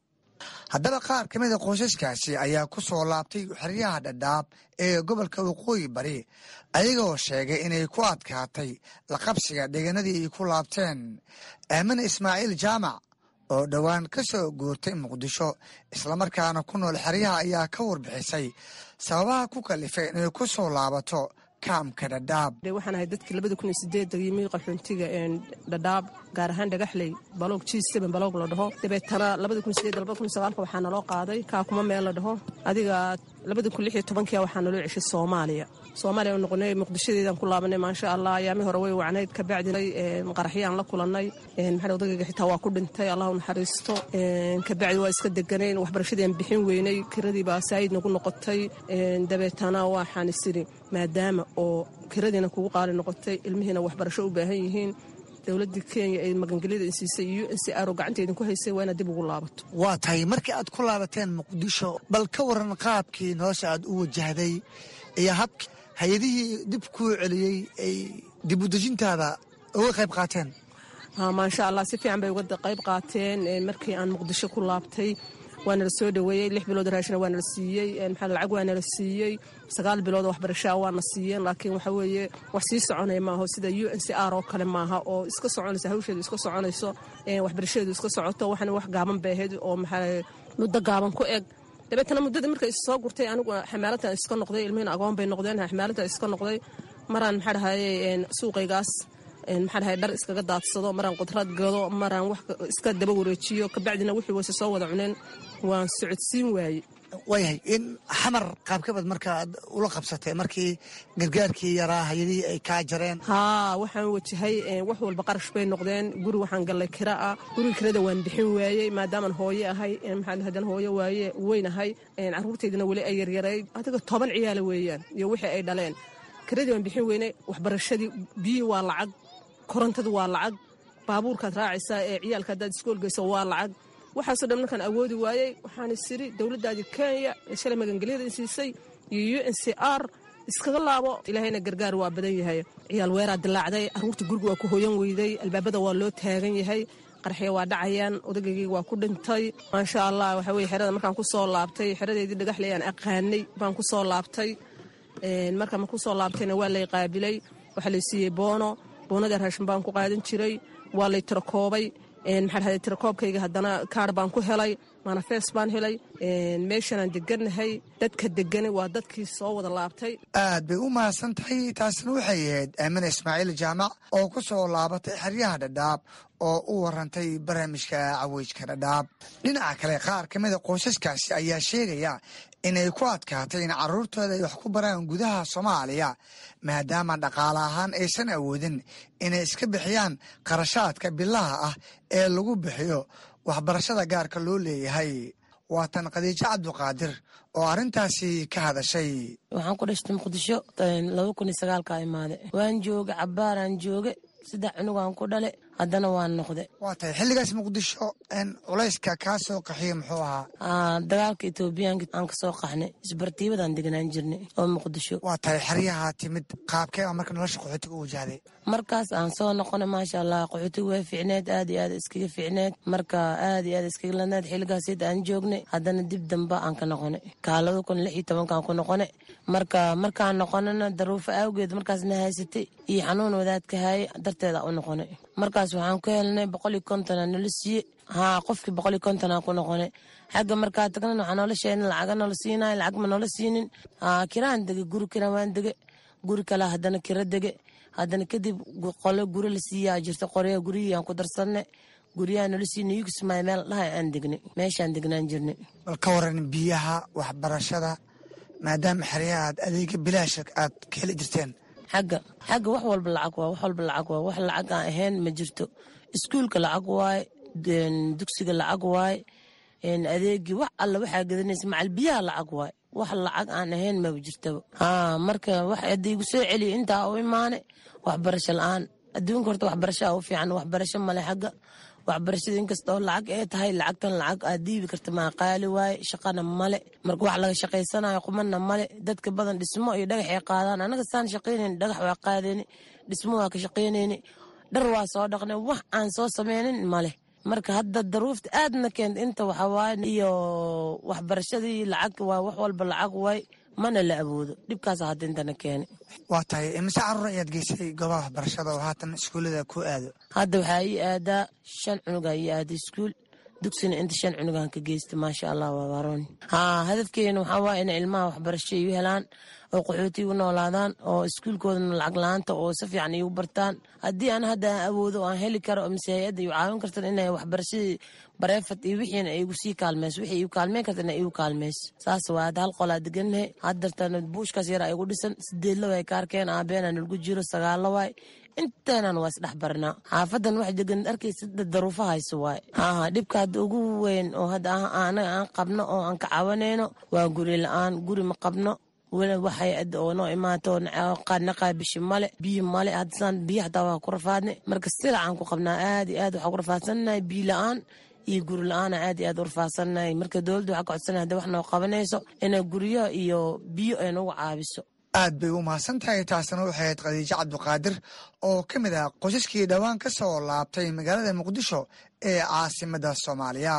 haddaba qaar ka mida qoysaskaasi ayaa ku soo laabtay xeryaha dhadhaab ee gobolka waqooyi bari ayagoo sheegay inay ku adkaatay la qabsiga deegaanadii ay ku laabteen aamine ismaaciil jaamac oo dhowaan ka soo guurtay muqdisho islamarkaana ku nool xeryaha ayaa ka warbixisay sababaha ku kalifay inay ku soo laabato kaamka dhadhaab waxaan ahay dadkii labada kun iyo sideedda yimi qaxoontiga dhadhaab gaar ahaan dhagaxley baloog g seben baloog la dhaho dabeetana labada kun sideedda labada kun sagaalka waxaa naloo qaaday kaakuma meel la dhaho adiga labada kun lix iyo tobankia waxaa naloo ceshay soomaaliya soomaaliya noqonay muqdishadeedaan ku laabanay maasha allah ayaami hore way wacnayd kabacdinay qaraxyaan la kulanay maxaa odagayga xitaa waa ku dhintay allah u naxariisto kabacdi waa iska deganayn waxbarashadii bixin weynay kiradii baa saayid nagu noqotay dabeetana waxaan isiri maadaama oo kiradiina kugu qaali noqotay ilmihiina waxbarasho u baahan yihiin dowladii kenya ee magangelyada insiisay iyo n c r oo gacanta idinku haysay waa inaad dib ugu laabato waa tahay markii aad ku laabateen muqdisho bal ka waran qaabkii nolosha aad u wajahday iyo habkii hay-adihii dib kuu celiyey ay dib udejintaada uga qayb qaateen maasha allah si fiican bay uga qayb qaateen markii aan muqdisho ku laabtay waana la soo dhoweeyey lix bilood raashina waana la siiyey maxaa lacag waana la siiyey sagaal bilood waxbarashaa waana siiyeen laakiin waxa weeye wax sii soconaya maaho sida u n c r oo kale maaha oo iska soconaysa hawsheedu iska soconayso waxbarashadeedu iska socoto waxana wax gaaban bay ahayd oo maxaa muddo gaaban ku eg dabeetana muddadii markay soo gurtay anigu xamaaladtan iska noqday ilmihiina agoon bay noqdeen xamaaladtan iska noqday maraan maxaa dhahaye suuqaygaas maxaa dhahay dhar iskaga daadsado maraan qudrad gado maraan wax iska daba wareejiyo kabacdina wixii wayse soo wada cuneen waan socodsiin waaye waayahay in xamar qaabkabad markaad ula qabsatay markii gargaarkii yaraa hayadihii ay kaa jareen haa waxaan wajahay wax walba qarash bay noqdeen guri waxaan gallay kira ah guriga kirada waan bixin waayey maadaamaan hooye ahay maxaa hadan hooye waaye weyn ahay carruurtaydina weli ay yaryarayd adiga toban ciyaala weeyaan iyo wixii ay dhaleen kiradii waan bixin weynay waxbarashadii biyii waa lacag korontadu waa lacag baabuurkaad raacaysaa ee ciyaalka haddaad iskool geyso waa lacag waxaasoo dhan markaan awoodi waayey waxaan isiri dowladdaadii kenya ee shalay magangelyada insiisay iyo u n c r iskaga laabo ilaahayna gargaar waa badan yahay ciyaal weeraa dilaacday carruurta guriga waa ku hoyan weyday albaabada waa loo taagan yahay qarxya waa dhacayaan odaygayga waa ku dhintay maasha allah waxa weye xerada markaan ku soo laabtay xeradeedii dhagaxley aan aqaanay baan ku soo laabtay markaan ma ku soo laabtayna waa lay qaabilay waxaa lay siiyey boono boonada raashin baan ku qaadan jiray waa lay tirakoobay maxaa dhahday tirakoobkayga haddana kaar baan ku helay manafees baan helay meeshanaan degannahay dadka degani waa dadkii soo wada laabtay aad bay u mahadsan tahay taasina waxay ahayd aamina ismaaciil jaamac oo ku soo laabatay xeryaha dhadhaab oo u warantay barnaamijka caweyjka dhadhaab dhinaca kale qaar ka mida qoysaskaasi ayaa sheegaya inay ku adkaatay in caruurtooda ay wax ku baraan gudaha soomaaliya maadaama dhaqaale ahaan aysan awoodin inay iska bixiyaan qarashaadka bilaha ah ee lagu bixiyo waxbarashada gaarka loo leeyahay waa tan khadiijo cabduqaadir oo arrintaasi ka hadashay waxaan ku dhashtay muqdisho laba kun iyo sagaalka imaade waan jooga cabaaraan jooge saddex cunugaan ku dhale haddana waan noqde waa tahay xilligaas muqdisho culayska kaa soo qaxiya muxuu ahaa dagaalka etoobiyaanka aan ka soo qaxnay isbartiibadaan deganaan jirnay oo muqdisho waa tahay xeryaha timid qaabkee a marka nolosha qaxootiga u wajahday markaas aan soo noqonay maasha allah qaxootiga way fiicneed aad iyo aad iskaga fiicneed marka aad iyo aad iskaga ladneed xilligaasd aan joognay haddana dib damba aan ka noqonay kaalada kun lix iyo tobankaan ku noqonay marka markaan noqonana daruufo awgeed markaasna haysatay iyo xanuun wadaadka haayay darteeda u noqonay markaas waxaan ku helnay boqol iyo kontona nala siiye haa qofkii boqol iyo kontona ku noqonay xagga markaa tagnan waxaa noola sheegna lacaga noola siinay lacag ma noola siinin kiraan dege guri kiraan waan dege guri kale haddana kira dege haddana kadib qole guri la siiyaa jirta qorya gurihii aan ku darsanne guryaha nala siinay yugsmay meel dhahay aan degnay meeshaan degnaan jirnay bal ka waran biyaha waxbarashada maadaama xeryaha aad adeega bilaasha aad ka heli jirteen xagga xagga wax walba lacag waa wax walba lacag waa wax lacag aan ahayn ma jirto iskuulka lacag waaye dugsiga lacag waaye adeegii wax alla waxaa gadanaysa macal biyaha lacag waaye wax lacag aan ahayn maba jirtaba haa marka wax hadda igu soo celiya intaa u imaane waxbarasho la-aan adduunka horta waxbarashaa u fiican waxbarasho male xagga waxbarashada inkastoo lacag ee tahay lacagtan lacag aad diibi karta maa qaali waaye shaqana male marka wax laga shaqaysanayo qumana male dadka badan dhismo iyo dhagaxay qaadaan anaga saan shaqaynayn dhagax waa qaadayni dhismo waa ka shaqaynayni dhar waa soo dhaqnay wax aan soo sameynin male marka hadda daruufta aadna keenta inta waxawaaye iyo waxbarashadii lacag waa wax walba lacag waay mana la awoodo dhibkaasa hadda intana keena waa tahay imise caruur ayaad geysay goobaha waxbarashada oo haatan iskuullada ku aado hadda waxaa ii aadaa shan cunugaa ii aaday iskuul dugsina inta shan cunugaan ka geysta maasha allah waa barooni haa hadafkeena waxaa waaya inay ilmaha waxbarasho iyu helaan oo qaxooti igu noolaadaan oo iskuulkoodana lacag la-aanta oo si fiican iigu bartaan haddii aan hadda aan awoodo oo aan heli karo mise hay-adda igu caawin kartan inay waxbarashadii bareefad iyo wixiina igu sii kaalmeyso wixii igu kaalmeyn karta ina igu kaalmeyso saas waa hadda hal qolaa degannahay haddartan buushkaas yaraa igu dhisan sideedla way ka arkeen aabeenaa nalgu jiro sagaalla waay inteenan waa isdhex barnaa xaafadan wax degan arkaysa daruufo hayso waay aha dhibka hadda ugu weyn oo hadda anaga aan qabno oo aan ka cawanayno waa guri la-aan guri ma qabno waxay oo noo imaato qaadna qaabishi male biyo male haddasaan biyo hataa waa ku rafaadnay marka silacaan ku qabnaa aad iyo aad waxaa ku rafaadsannahay biyo la-aan iyo guri la-aana aad iyo aad u rafaadsannahay marka dowladda waxaa ka codsanay hadda wax noo qabanayso inay guryo iyo biyo ay nagu caabiso aad bay u mahadsan tahay taasina waxay ahayd khadiijo cabduqaadir oo ka mid ah qoysaskii dhowaan ka soo laabtay magaalada muqdisho ee caasimada soomaaliya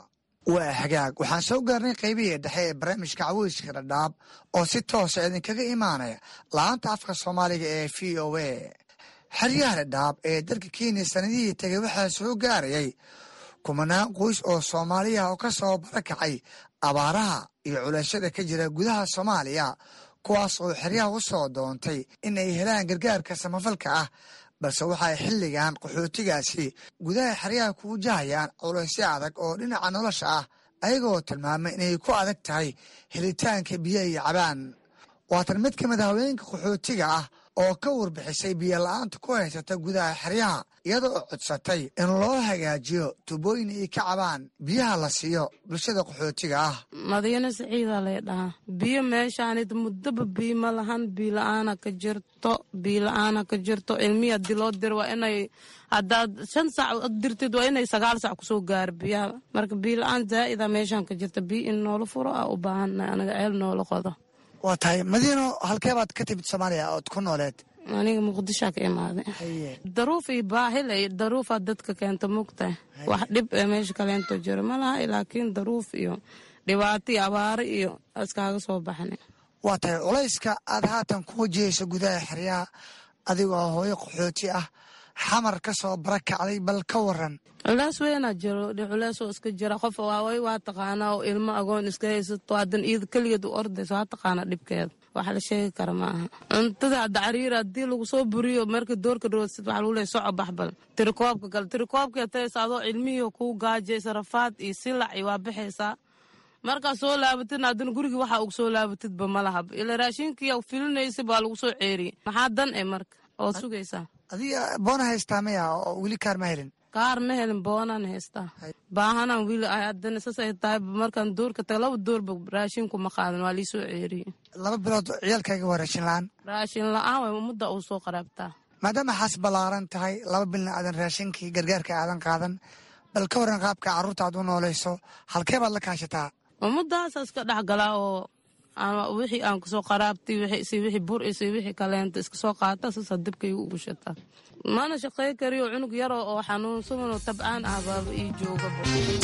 waa hagaag waxaan soo gaarnay qaybihii dhexe ee barnaamijka caweyska dhadhaab oo si toosa idinkaga imaanaya la-aanta afka soomaaliga ee v o a xeryaha dhadhaab ee dalka kenya sanadihii tegay waxaa soo gaarayay kumanaan qoys oo soomaaliya oo ka soo barakacay abaaraha iyo culashada ka jira gudaha soomaaliya kuwaas oo xeryaha u soo doontay in ay helaan gargaarka samafalka ah balse waxay xilligan qaxootigaasi gudaha xeryaha ku wajahayaan culaysyo adag oo dhinaca nolosha ah ayagoo tilmaamay inay ku adag tahay helitaanka biyo iyo cabaan waatan mid ka mid a haweenka qaxootiga ah oo ka warbixisay biyo la-aanta ku haysata gudaha xeryaha iyadoo codsatay in loo hagaajiyo tubooyin ay ka cabaan biyaha la siiyo bulshada qaxootiga ah madiino siciidaa lay dhahaa biyo meeshaanid muddaba biyo ma lahan biyo la-aana ka jirto biyo la-aana ka jirto ilmihi haddii loo diro waa inay haddaad shan saac dirtid waa inay sagaal saac kusoo gaaro biyaha marka biyo la-aan zaa'ida meeshaan ka jirta biyo in noola furo aa u baahannahay anaga ceel noola qodo waa tahay madiino halkeebaad ka timid soomaaliya ood ku nooleed aniga muqdishoa ka imaaday daruuf iyo baahilay daruufaa dadka keenta mugtahay wax dhib ee meesha kaleento jiro ma laha laakiin daruuf iyo dhibaato iyo abaaro iyo iskaaga soo baxna waa tahay culayska aad haatan ku wajahayso gudaha xeryaha adigoo hooyo qaxooti ah xamar ka soo barakacday bal ka waran culeys weynaa jiro culeys oo iska jira qof waaway waa taqaanaa oo ilmo agoon iska haysato haddan iyada keligeed u ordayso waa taqaanaa dhibkeeda wax la sheegi kara ma aha cuntada hadda cariir haddii lagu soo buriyo marka doorka dhawaasid waxa lagu leeyahay soco baxbal tirikoobka kale tirikoobka taysa adoo cilmihii kuu gaajaysa rafaad iyo silac iyo waa baxaysaa markaad soo laabatid haddana gurigii waxa ugu soo laabatidba ma lahab ila raashinkiiya filinaysa baa lagu soo ceeriyey maxaa dan e marka oo sugaysaa adiga boona haystaa maya oo weli kaar ma helin kaar ma helin boonaan haystaa baahanaan wiili ahay haddana saas ay tahay markaan doorka taga laba doorba raashinku ma qaadan waa lii soo ceeriyey laba bilood ciyaalkayga waa raashin la-aan raashin la-aan way mudda uu soo qaraabtaa maadaama xaas ballaaran tahay laba bilna aadan raashinkii gargaarka aadan qaadan bal ka waran qaabka carruurta aad u noolayso halkee baad la kaashataa ummadahaasa iska dhexgalaa oo wixii aan kusoo qaraabtay wixii bur isi wixii kaleenta iska soo qaata saasaa dibkayga ugu shataa mana shaqey kariyo cunug yaroo oo xanuunsanoo tabcaan ah baaba ii joogaba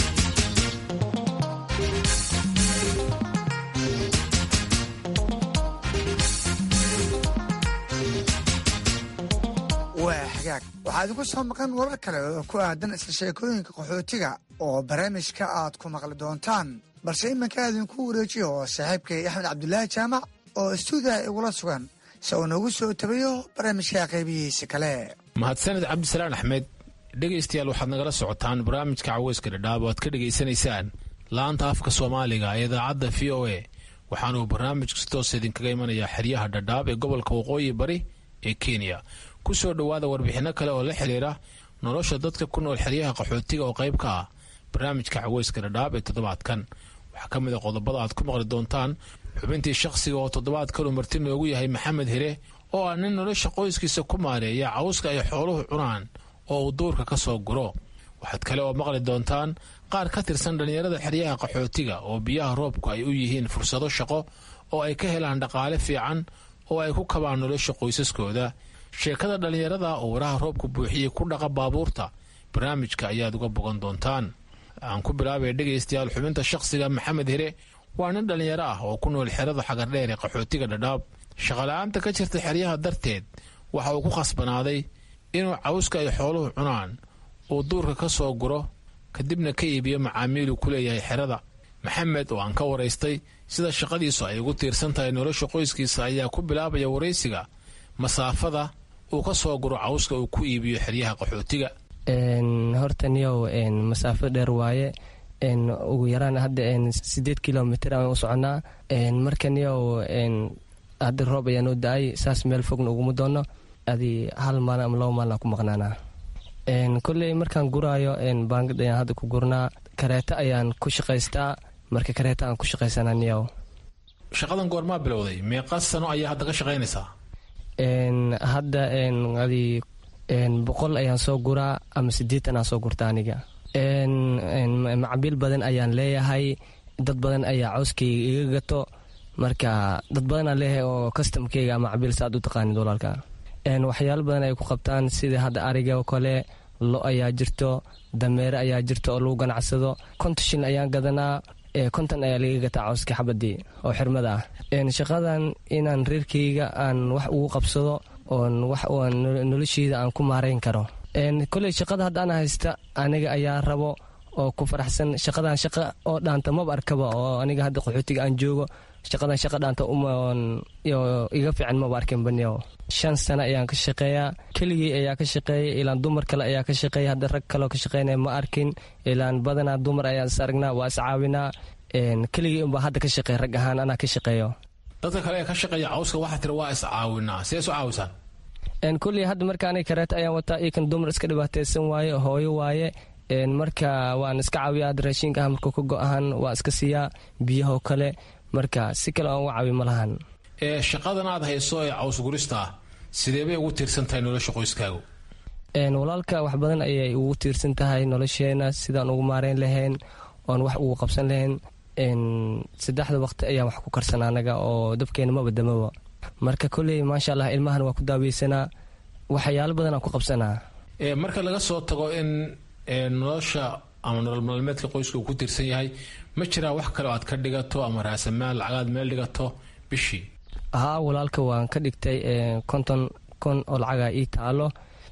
waa xagaag waxaa idinku soo maqan warar kale oo ku aadan isla sheekooyinka qaxootiga oo barnaamijka aad ku maqli doontaan balse iminka idinku wareejiyo oo saaxiibkay axmed cabdulaahi jaamac oo istuudiyaha igula sugan si uu noogu soo tabayo barnaamijka qaybihiisa kale mahadsaned cabdisalaan axmed dhegaystayaal waxaad nagala socotaan barnaamijka caweyska dhadhaab oo aad ka dhegaysanaysaan laanta afka soomaaliga ee idaacadda v o a waxaanuu barnaamijku si toos idinkaga imanayaa xeryaha dhadhaab ee gobolka waqooyi bari ee kenya ku soo dhowaada warbixinno kale oo la xidhiira nolosha dadka ku nool xeryaha qaxootiga oo qayb ka ah barnaamijka caweyska dhadhaab ee toddobaadkan waxaa ka mid a qodobada aad ku maqli doontaan xubintii shakhsiga oo toddobaadkanu marti noogu yahay maxamed hire oo ah nin nolosha qoyskiisa ku maareeya cawska ay xooluhu cunaan oo uu duurka ka soo guro waxaad kale oo maqli doontaan qaar ka tirsan dhallinyarada xeryaha qaxootiga oo biyaha roobku ay u yihiin fursado shaqo oo ay ka helaan dhaqaale fiican oo ay ku kabaan nolosha qoysaskooda sheekada dhallinyarada oo waraha roobku buuxiyey ku dhaqa baabuurta barnaamijka ayaad uga bogan doontaan aan ku bilaabaya dhegaystayaal xubinta shakhsiga maxamed hire waa nin dhallinyaro ah oo ku nool xerada xagardheer ee qaxootiga dhadhaab shaqala-aanta ka jirta xeryaha darteed waxa uu ku khasbanaaday inuu cawska ay xooluhu cunaan uu duurka ka soo guro kadibna ka iibiyo macaamiiluu ku leeyahay xerada maxamed oo aan ka waraystay sida shaqadiisu ay ugu tiirsan tahay nolosha qoyskiisa ayaa ku bilaabaya waraysiga masaafada uu ka soo guro cawska uu ku iibiyo xeryaha qaxootiga horta niyow masaafo dheer waaye ugu yaraan hadda sideed kilomitr aan u soconaa marka niyow hadda roob ayaa noo da-ay saas meel fogna uguma doono adi hal maalin ama laba maalin aan ku maqnaanaa kolley markaan guraayo baangad ayaan hadda ku gurnaa kareeto ayaan ku shaqaystaa marka kareeto aan ku shaqaysanaa niyow shaqadan goormaa bilowday meeqa sano ayaa hadda ka shaqaynaysaa hadda adi boqol ayaan soo guraa ama sideetan aan soo gurta aniga macabiil badan ayaan leeyahay dad badan ayaa cawskayga iga gato marka dad badanaan leeyahay oo kastamkeyga macabiil saaad u taqaanid walaalka waxyaalo badan ay ku qabtaan sida hadda ariga oo kale lo ayaa jirto dameere ayaa jirto oo lagu ganacsado konton shil ayaan gadanaa konton ayaa laga gataa cawska xabadii oo xirmada ah shaqadan inaan reerkeyga aan wax ugu qabsado oon wax nolosheyda aan ku maarayn karo koley shaqada haddaan haysta aniga ayaa rabo oo ku faraxsan shaqadan shaqa oo dhaanta maba arkaba oo aniga hadda qaxootiga aan joogo shaqadan shaqa dhaanta iga fiican maba arkin baniyo shan sano ayaan ka shaqeeyaa keligii ayaa ka shaqeeya ilaan dumar kale ayaa ka shaqeeya hadda rag kaleo ka shaqeynaya ma arkin ilaan badanaa dumar ayaan is aragnaa waa is caawinaa keligii unbaa hadda ka shaqeeya rag ahaan anaa ka shaqeeyo dadka kale ee ka shaqeeya cawska waxaa tiri waa is caawinaa see isu caawisaan kulley hadda marka aniga kareeto ayaan wataa iyokan dumar iska dhibaataysan waaye hooyo waaye marka waan iska caawiya hadda raashinka ah markuu ka go-ahan waa iska siiyaa biyahoo kale marka si kale aan uga caawi ma lahan shaqadan aad hayso ee cawsgurista ah sidee bay ugu tiirsan tahay nolosha qoyskaagu walaalka wax badan ayay ugu tiirsan tahay nolosheena sidaan ugu maareyn lahayn oon wax ugu qabsan lahayn saddexda waqti ayaan wax ku karsanaa anaga oo dabkeena maba damaba marka kolley maasha allah ilmahan waa ku daaweysanaa waxyaalo badan aan ku qabsanaa marka laga soo tago in nolosha ama nolol maalmeedka qoyska uu ku tiirsan yahay ma jiraa wax kale oo aad ka dhigato ama raasamaal lacagaad meel dhigato bishii haa walaalka waan ka dhigtay konton kon oo lacaga ii taalo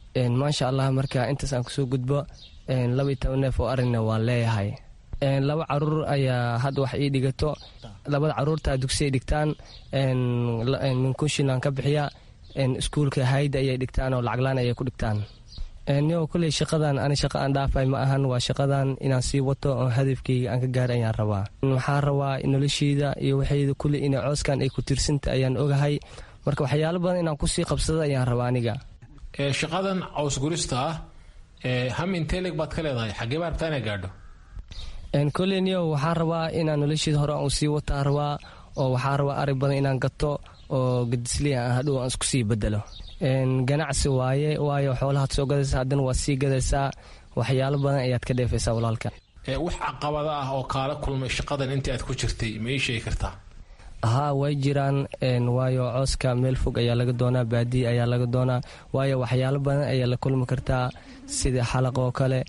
maasha allah marka intaas aan kusoo gudbo laba iyo toban neef oo arina waan leeyahay laba caruur ayaa hadda wax ii dhigato labada caruurta dugsi ay dhigtaan minkunshilan ka bixiya iskuulka hayda ayay dhigtaan oo lacaglaan ayay ku dhigtaan niyo kulley shaqadan ani shaqa aan dhaafay ma ahan waa shaqadan inaan sii wato oo hadafkeyga aan ka gaara ayaan rabaa waxaan rabaa nolosheyda iyo waxayda kulley inay cooskan ay ku tirsanta ayaan ogahay marka waxyaalo badan inaan kusii qabsado ayaan rabaa aniga shaqadan caws gurista ah ham inteleg baad ka leedahay xagee baa rabtaa inay gaadho kolley niyo waxaan rabaa inaan nolosheeda hore aan sii wataan rabaa oo waxaan rabaa ari badan inaan gato oo gadisli aan hadhow aan isku sii bedelo ganacsi waaye waayo xoolahaad soo gadaysaa haddana waad sii gadaysaa waxyaalo badan ayaad ka dheefaysaa walaalka wax caqabada ah oo kaala kulmay shaqadan intii aad ku jirtay ma ii sheegi kartaa haa way jiraan waayo cooska meel fog ayaa laga doonaa baadiya ayaa laga doonaa waayo waxyaalo badan ayaa la kulmi kartaa sidii xalaq oo kale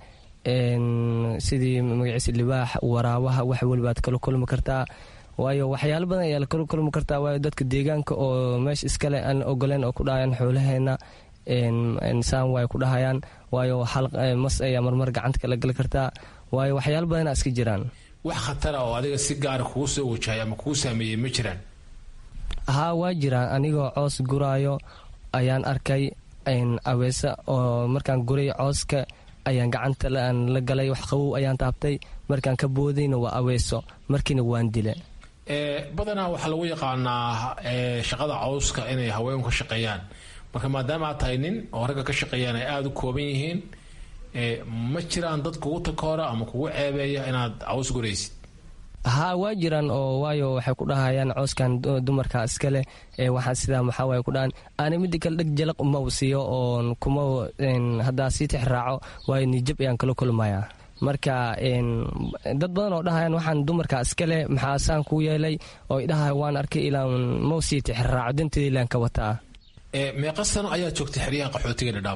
sidii magaciisa libaax waraabaha wax welibaad kala kulmi kartaa waayo waxyaalo badan ayaa lakala kulmi kartaa waayo dadka deegaanka oo meesha iskale aan ogoleen oo ku dhahayaan xoolaheena saan way ku dhahayaan waayo mas ayaa marmar gacanta kala gali kartaa waayo waxyaalo badana iska jiraan wax khatara oo adiga si gaara kugu soo wajahay ama kugu saameeyey ma jiraan haa waa jiraan anigoo coos guraayo ayaan arkay aweesa oo markaan guray cooska ayaan gacanta la galay wax qabow ayaan taabtay markaan ka boodayna waa aweeso markiina waan dile badanaa waxaa lagu yaqaanaa shaqada cawska inay haweenku ka shaqeeyaan marka maadaama aad tahay nin oo ragga ka shaqeeyaan ay aada u kooban yihiin ma jiraan dad kugu takoora ama kugu ceebeeya inaad caws guraysid haa waa jiraan oo waayo waxay ku dhahayaan cooskan dumarka iskale waxaa sidaa maxaa waay ku dhahan aana mida kale dheg jalaq uma siiyo oon kuma haddaa sii tix raaco waayo nijab ayaan kala kulmayaa marka dad badan oo dhahayaan waxaan dumarka iskale maxaa saan kuu yeelay oo idhahay waan arkay ilaan mau sii tix raaco danteeda ilaan ka wataa meeqa sano ayaad joogtay xeryaha qaxootiga dhadhaab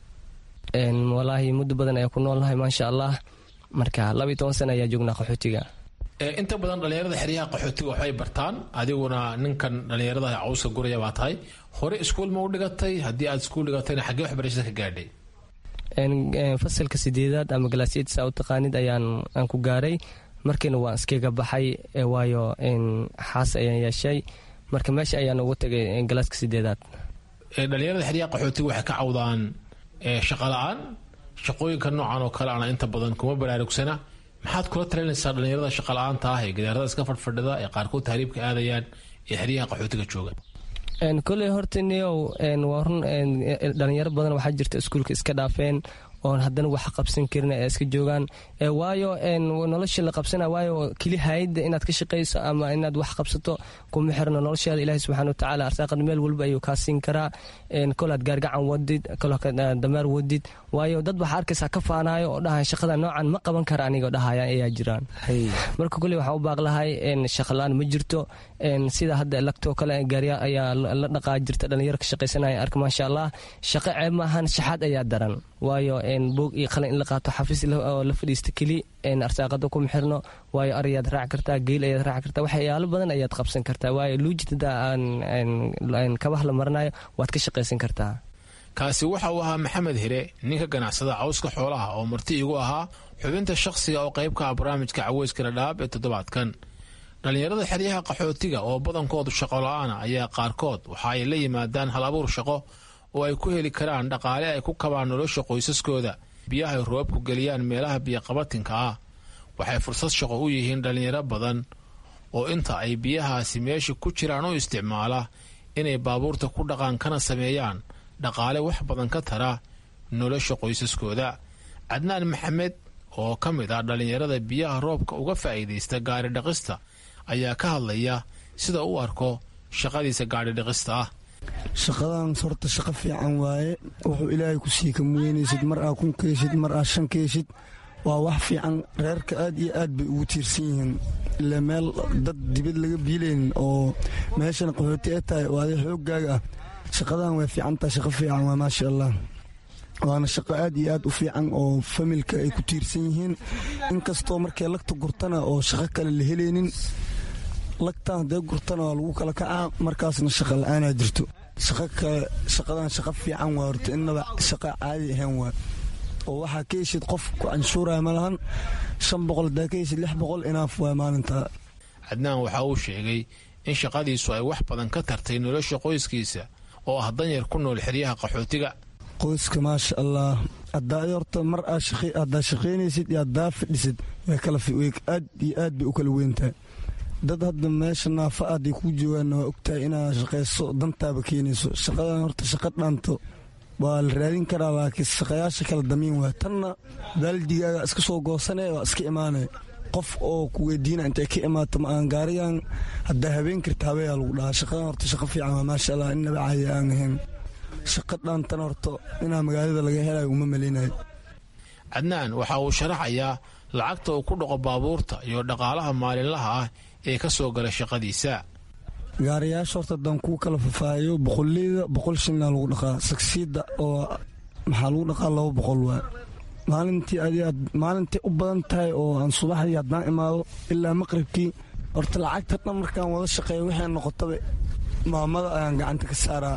walaahi muddo badan ayaa ku noolnahay maasha allah marka laba iyo toban sana ayaa joognaa qaxootiga inta badan dhallinyarada xeryaha qaxootiga waxbay bartaan adiguna ninkan dhallinyarada cawska guraya baa tahay hore iskuul ma u dhigatay haddii aad iskuul dhigatayna xaggee waxbarashada ka gaadhay fasalka sideedaad ama galaasiyadsa u taqaanid ayaan aan ku gaaray markiina waan iskaga baxay waayo xaas ayaan yeeshay marka meesha ayaan ugu tagay galaaska sideedaad dhallinyarada xeryaha qaxootiga waxay ka cawdaan shaqa la-aan shaqooyinka noocan oo kale ana inta badan kuma baraarugsana maxaad kula talinaysaa dhallinyarada shaqa la-aanta ah ee gidaarada iska fadhfadhida ee qaarkood tahriibka aadayaan ee xeryaha qaxootiga jooga koley horta niyow waa run dhalinyaro badan waxaa jirta iskuulka iska dhaafeen oon haddana wax qabsan karin ee iska joogaan waayo nolosha la qabsana waayo keli hayda inaad ka shaqayso ama inaad wax qabsato kuma xirno noloshaada ilaahi subxana watacaala arsaaqad meel walba ayuu kaa siin karaa kolaad gaargacan wadid damaar wadid waayo dad waxaa arkaysaa ka faanayo oo dhahay shaqada noocan ma qaban kara anigoo dhahayaan ayaa jiraan marka kuley waxaan u baaqlahay shaqalaan ma jirto sida hadda lagtoo kale gaarya ayaa la dhaqaa jirta dhalinyaro ka shaqaysanaya arka maasha allah shaqo ceeb maahan shaxaad ayaa daran waayo boog iyo qalin in la qaato xafiis oo la fadhiista keli arsaaqada kuma xirno waayo arayaad raaci kartaa geel ayaad raaci kartaa waxyaalo badan ayaad qabsan kartaa waayo luujida kabaha la maranayo waad ka shaqaysan kartaa kaasi waxa uu ahaa maxamed hire ninka ganacsada cawska xoolaha oo marti igu ahaa xubinta shakhsiga oo qayb ka ah barnaamijka caweyska dhadhaab ee toddobaadkan dhallinyarada xeryaha qaxootiga oo badankoodu shaqo la-aana ayaa qaarkood waxa ay la yimaadaan hal abuur shaqo oo ay ku heli karaan dhaqaale ay ku kabaan nolosha qoysaskooda biyahay roobku geliyaan meelaha biyoqabatinka ah waxay fursad shaqo u yihiin dhallinyaro badan oo inta ay biyahaasi meesha ku jiraan u isticmaala inay baabuurta ku dhaqaan kana sameeyaan dhaqaale wax badan ka tara nolosha qoysaskooda cadnaan maxamed oo ka mid ah dhallinyarada biyaha roobka uga faa'iidaysta gaari dhaqista ayaa ka hadlaya sida u arko shaqadiisa gaadhi dhaqista ah shaqadan horta shaqo fiican waaye wuxuu ilaahay ku sii kamuweynaysid mar aa kun keeshid mar aa shan keeshid waa wax fiican reerka aad iyo aad bay ugu tiirsan yihiin ile meel dad dibad laga biilaynin oo meeshana qaxooti ee tahay oo adi xooggaaga ah shaqadan way fiicantaha shaqo fiican waa maasha allah waana shaqo aad iyo aad u fiican oo familka ay ku tiirsan yihiin inkastoo markay lagta gurtana oo shaqo kale la helaynin lagtan haddee gurtana waa lagu kala kacaa markaasna shaqa la-aanaa jirto shaqo kale shaqadan shaqo fiican waa horta innaba shaqo caadi ahayn waa oo waxaa ka heshid qof ku canshuuraya ma lahan shan boqol hadaa ka heshid lix boqol inaaf waa maalintaa cadnaan waxa uu sheegay in shaqadiisu ay wax badan ka tartay nolosha qoyskiisa oo ah danyar ku nool xeryaha qaxootiga qoyska maasha allah hadaa horta mar haddaa shaqaynaysid iyo haddaa fadhisid way kala aad iyo aad bay u kala weyntahay dad hadda meesha naafa aday kuu joogaanna waa ogtahay inaad shaqayso dantaaba keenayso shaqadan horta shaqa dhaanto waa la raadin karaa laakiin shaqayaasha kala damiin waa tanna baaldigaaga iska soo goosanaya waa iska imaanaya qof oo ku weydiina intay ka imaato ma aan gaarigan haddaa habeen karta habeeyaa lagu dhahaa shaqadan horta shaqo fiican waa maasha allah innaba caadi aan ahayn shaqo dhaantan horta inaa magaalada laga helayo uma maleynayo cadnaan waxa uu sharaxayaa lacagta uu ku dhaqo baabuurta iyo dhaqaalaha maalinlaha ah ee ka soo gala shaqadiisa gaariyaasha horta haddaan kuu kala fafaahiyo boqoleyda boqol shilina lagu dhaqaa sagsiida oo maxaa lagu dhaqaa laba boqol waa maalintii adiaad maalintii u badan tahay oo aan subaxdii haddaan imaado ilaa maqribkii horta lacagta dhan markaan wada shaqeeya waxay noqotaba maamada ayaan gacanta ka saaraa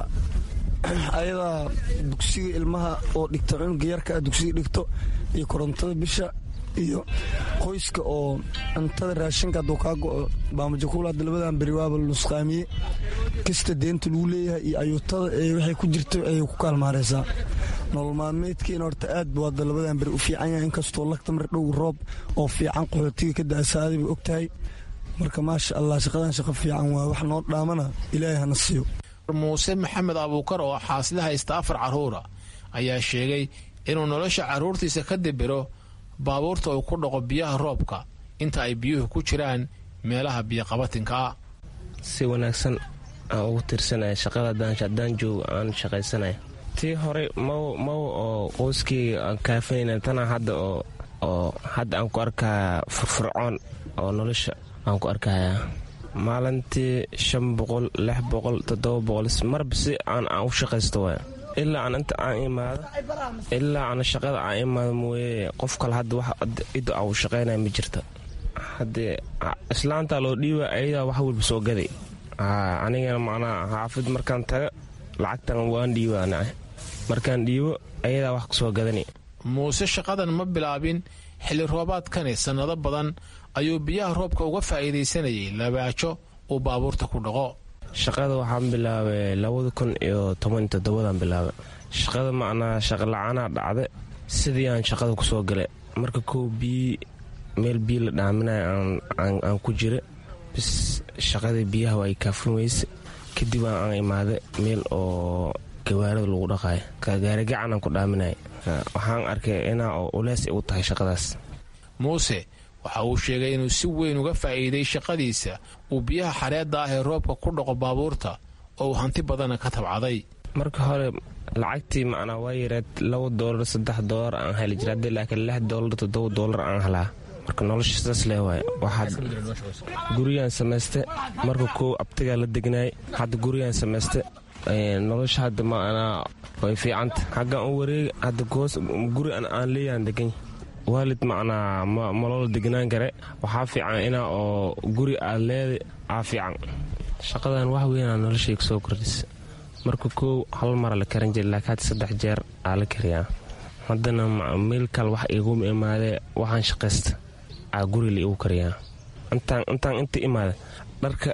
ayadaa dugsiga ilmaha oo dhigta cunuga yarka a dugsiga dhigto iyo korontada bisha iyo qoyska oo cuntada raashinka hadduu kaa go'o baamajakuul hadda labadan beri waaba nusqaamiye kasta deenta lagu leeyahay iyo ayuutada ee waxay ku jirta ayay ku kaalmaaraysaa nolol maalmeedkiina horta aad buu hadda labadan beri u fiican yahay inkastoo lagta mar dhow roob oo fiican qaxootiga ka da'asaaday bay og tahay marka maasha allah shaqadan shaqo fiican waa wax noo dhaamana ilaahay hana siiyo muuse maxamed abuukar oo xaasida haysta afar carruura ayaa sheegay inuu nolosha carruurtiisa ka dibiro baabuurta uu ku dhaqo biyaha roobka inta ay biyuhu ku jiraan meelaha biyoqabatinka ah si wanaagsan aan ugu tirsanaya shaqada haddaan joogo aan shaqaysanaya tii horey maw maw oo qoyskii aan kaafanayna tana hadda oo oo hadda aan ku arkaa furfurcoon oo nolosha aan ku arkaya maalintii shan boqol lix boqol toddoba boqol marba si aan aan u shaqaysto waay ilaa aan inta aan imaado ilaa aan shaqada aan imaado mooye qof kale hadda wax cidda aan u shaqaynaya ma jirta haddee islaantaa loo dhiiba ayadaa wax walba soo gaday anigana macnaa xaafid markaan taga lacagtan waan dhiibaana markaan dhiibo ayadaa wax kusoo gadani muuse shaqadan ma bilaabin xilli roobaadkani sannado badan ayuu biyaha roobka uga faa'iidaysanayay labaajo uu baabuurta ku dhaqo shaqada waxaan bilaabay labada kun iyo toban toddobadan bilaabay shaqada macnaa shaqala-aanaa dhacda sidii aan shaqada kusoo galay marka kow biyi meel biyo la dhaaminaya aan ku jira bis shaqadii biyaha waa ay kaafin weyse kadib aan imaaday meel oo gawaarada lagu dhaqayo gaarigacan aan ku dhaaminaya waxaan arkay inaa oo ulees u tahay shaqadaas muuse waxa uu sheegay inuu si weyn uga faa'iiday shaqadiisa uu biyaha xareedda ah ee roobka ku dhaqo baabuurta oo uu hanti badana ka tabcaday marka hore lacagtii macnaa waa yareed laba doolar saddex doolar aan heli jira haddii laakiin lix doolar toddoba doolar aan helaa marka nolosha sidaas lee waay waxaad gurigaan samayste marka kow abtigaa la degnaay hadda gurigaan samayste nolosha hadda macnaa way fiicanta xaggaan u wareega hadda goos guri aan leeyaan degan waalid macnaa maloola degnaan kare waxaa fiican inaa oo guri aad leeday aa fiican shaqadan wax weynaa noloshay kusoo kordhisa marka kow hal mara la karan jira laakiin hadda saddex jeer aa la kariyaa haddana meel kale wax iguma imaadee waxaan shaqaysta aa guri la igu kariyaa intaan inta imaada dharka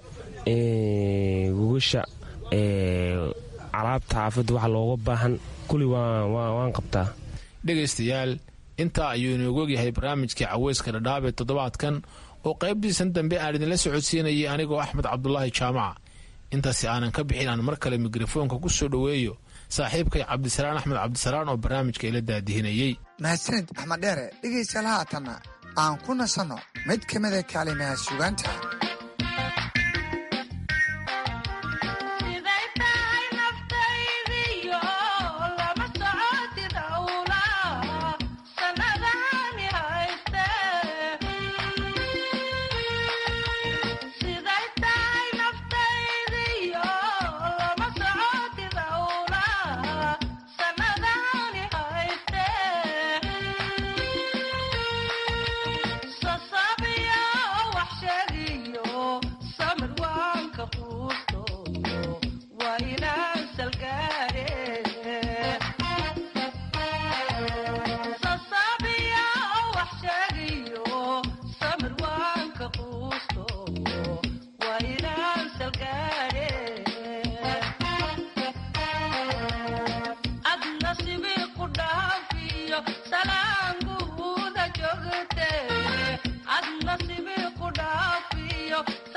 gugasha alaabta xaafadda waxa looga baahan kuli waan qabtaa dhegaystayaal intaa ayuu inoogu ogyahay barnaamijkii caweyska dhadhaab ee toddobaadkan oo qaybtiisan dambe aan idinla socodsiinayay anigoo axmed cabdulaahi jaamaca intaasi aanan ka bixin aan mar kale mikrofoonka ku soo dhoweeyo saaxiibkay cabdisalaan axmed cabdisalaan oo barnaamijka ila daadihinayey mahadsanid axmed dheere dhegaystayaal haatanna aan ku nasanno mid ka mida kaalimaha sugaanta Sasabiyo wax sheegi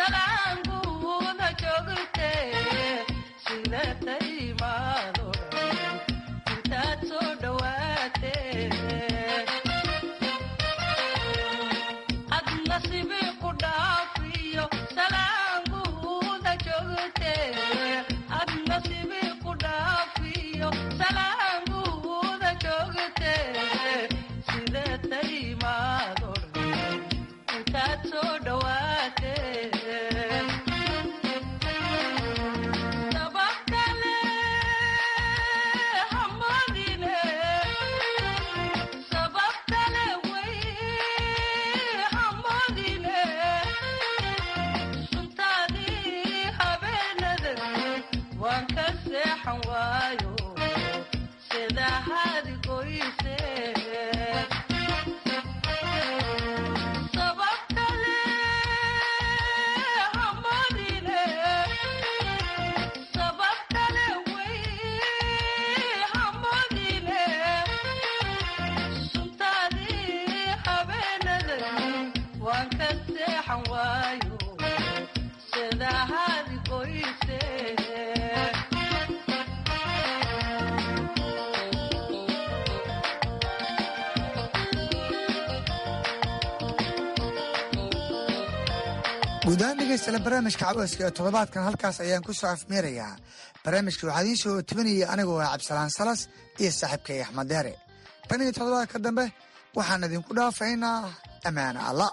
guud ahaan dhegeystayaal barnaamijka caweyska ee toddobaadkan halkaas ayaan ku soo afmeerayaa barnaamijka waxaa idiin soo tebinayay anigoo ah cabdisalaan salas iyo saaxiibkay axmed deere tan iyo toddobaadka dambe waxaan idinku dhaafaynaa ammaane alla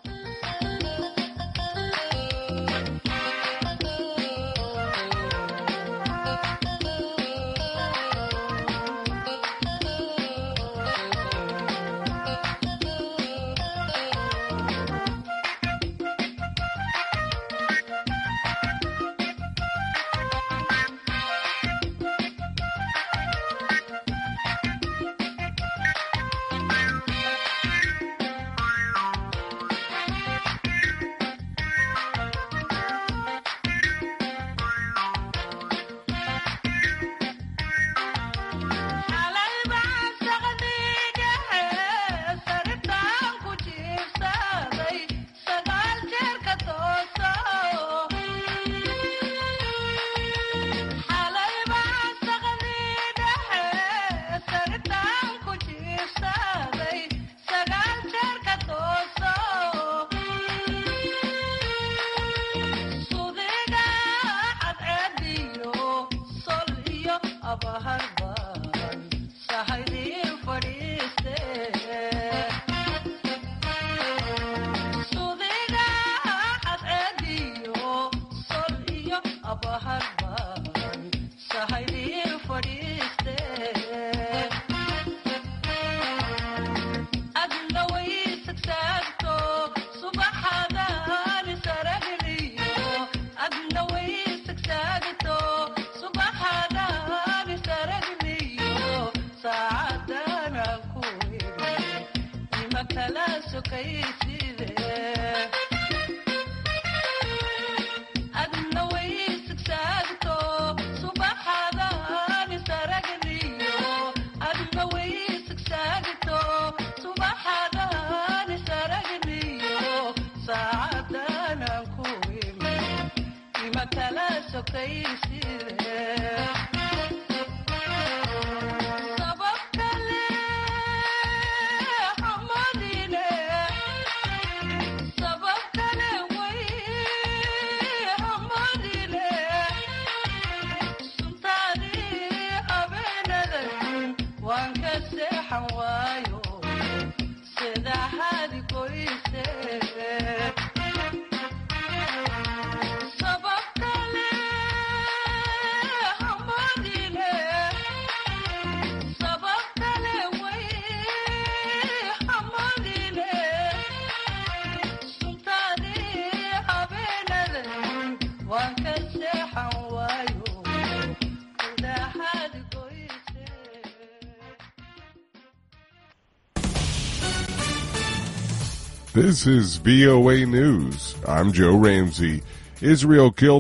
This is VOA News. I'm Joe Ramsey. Israel killed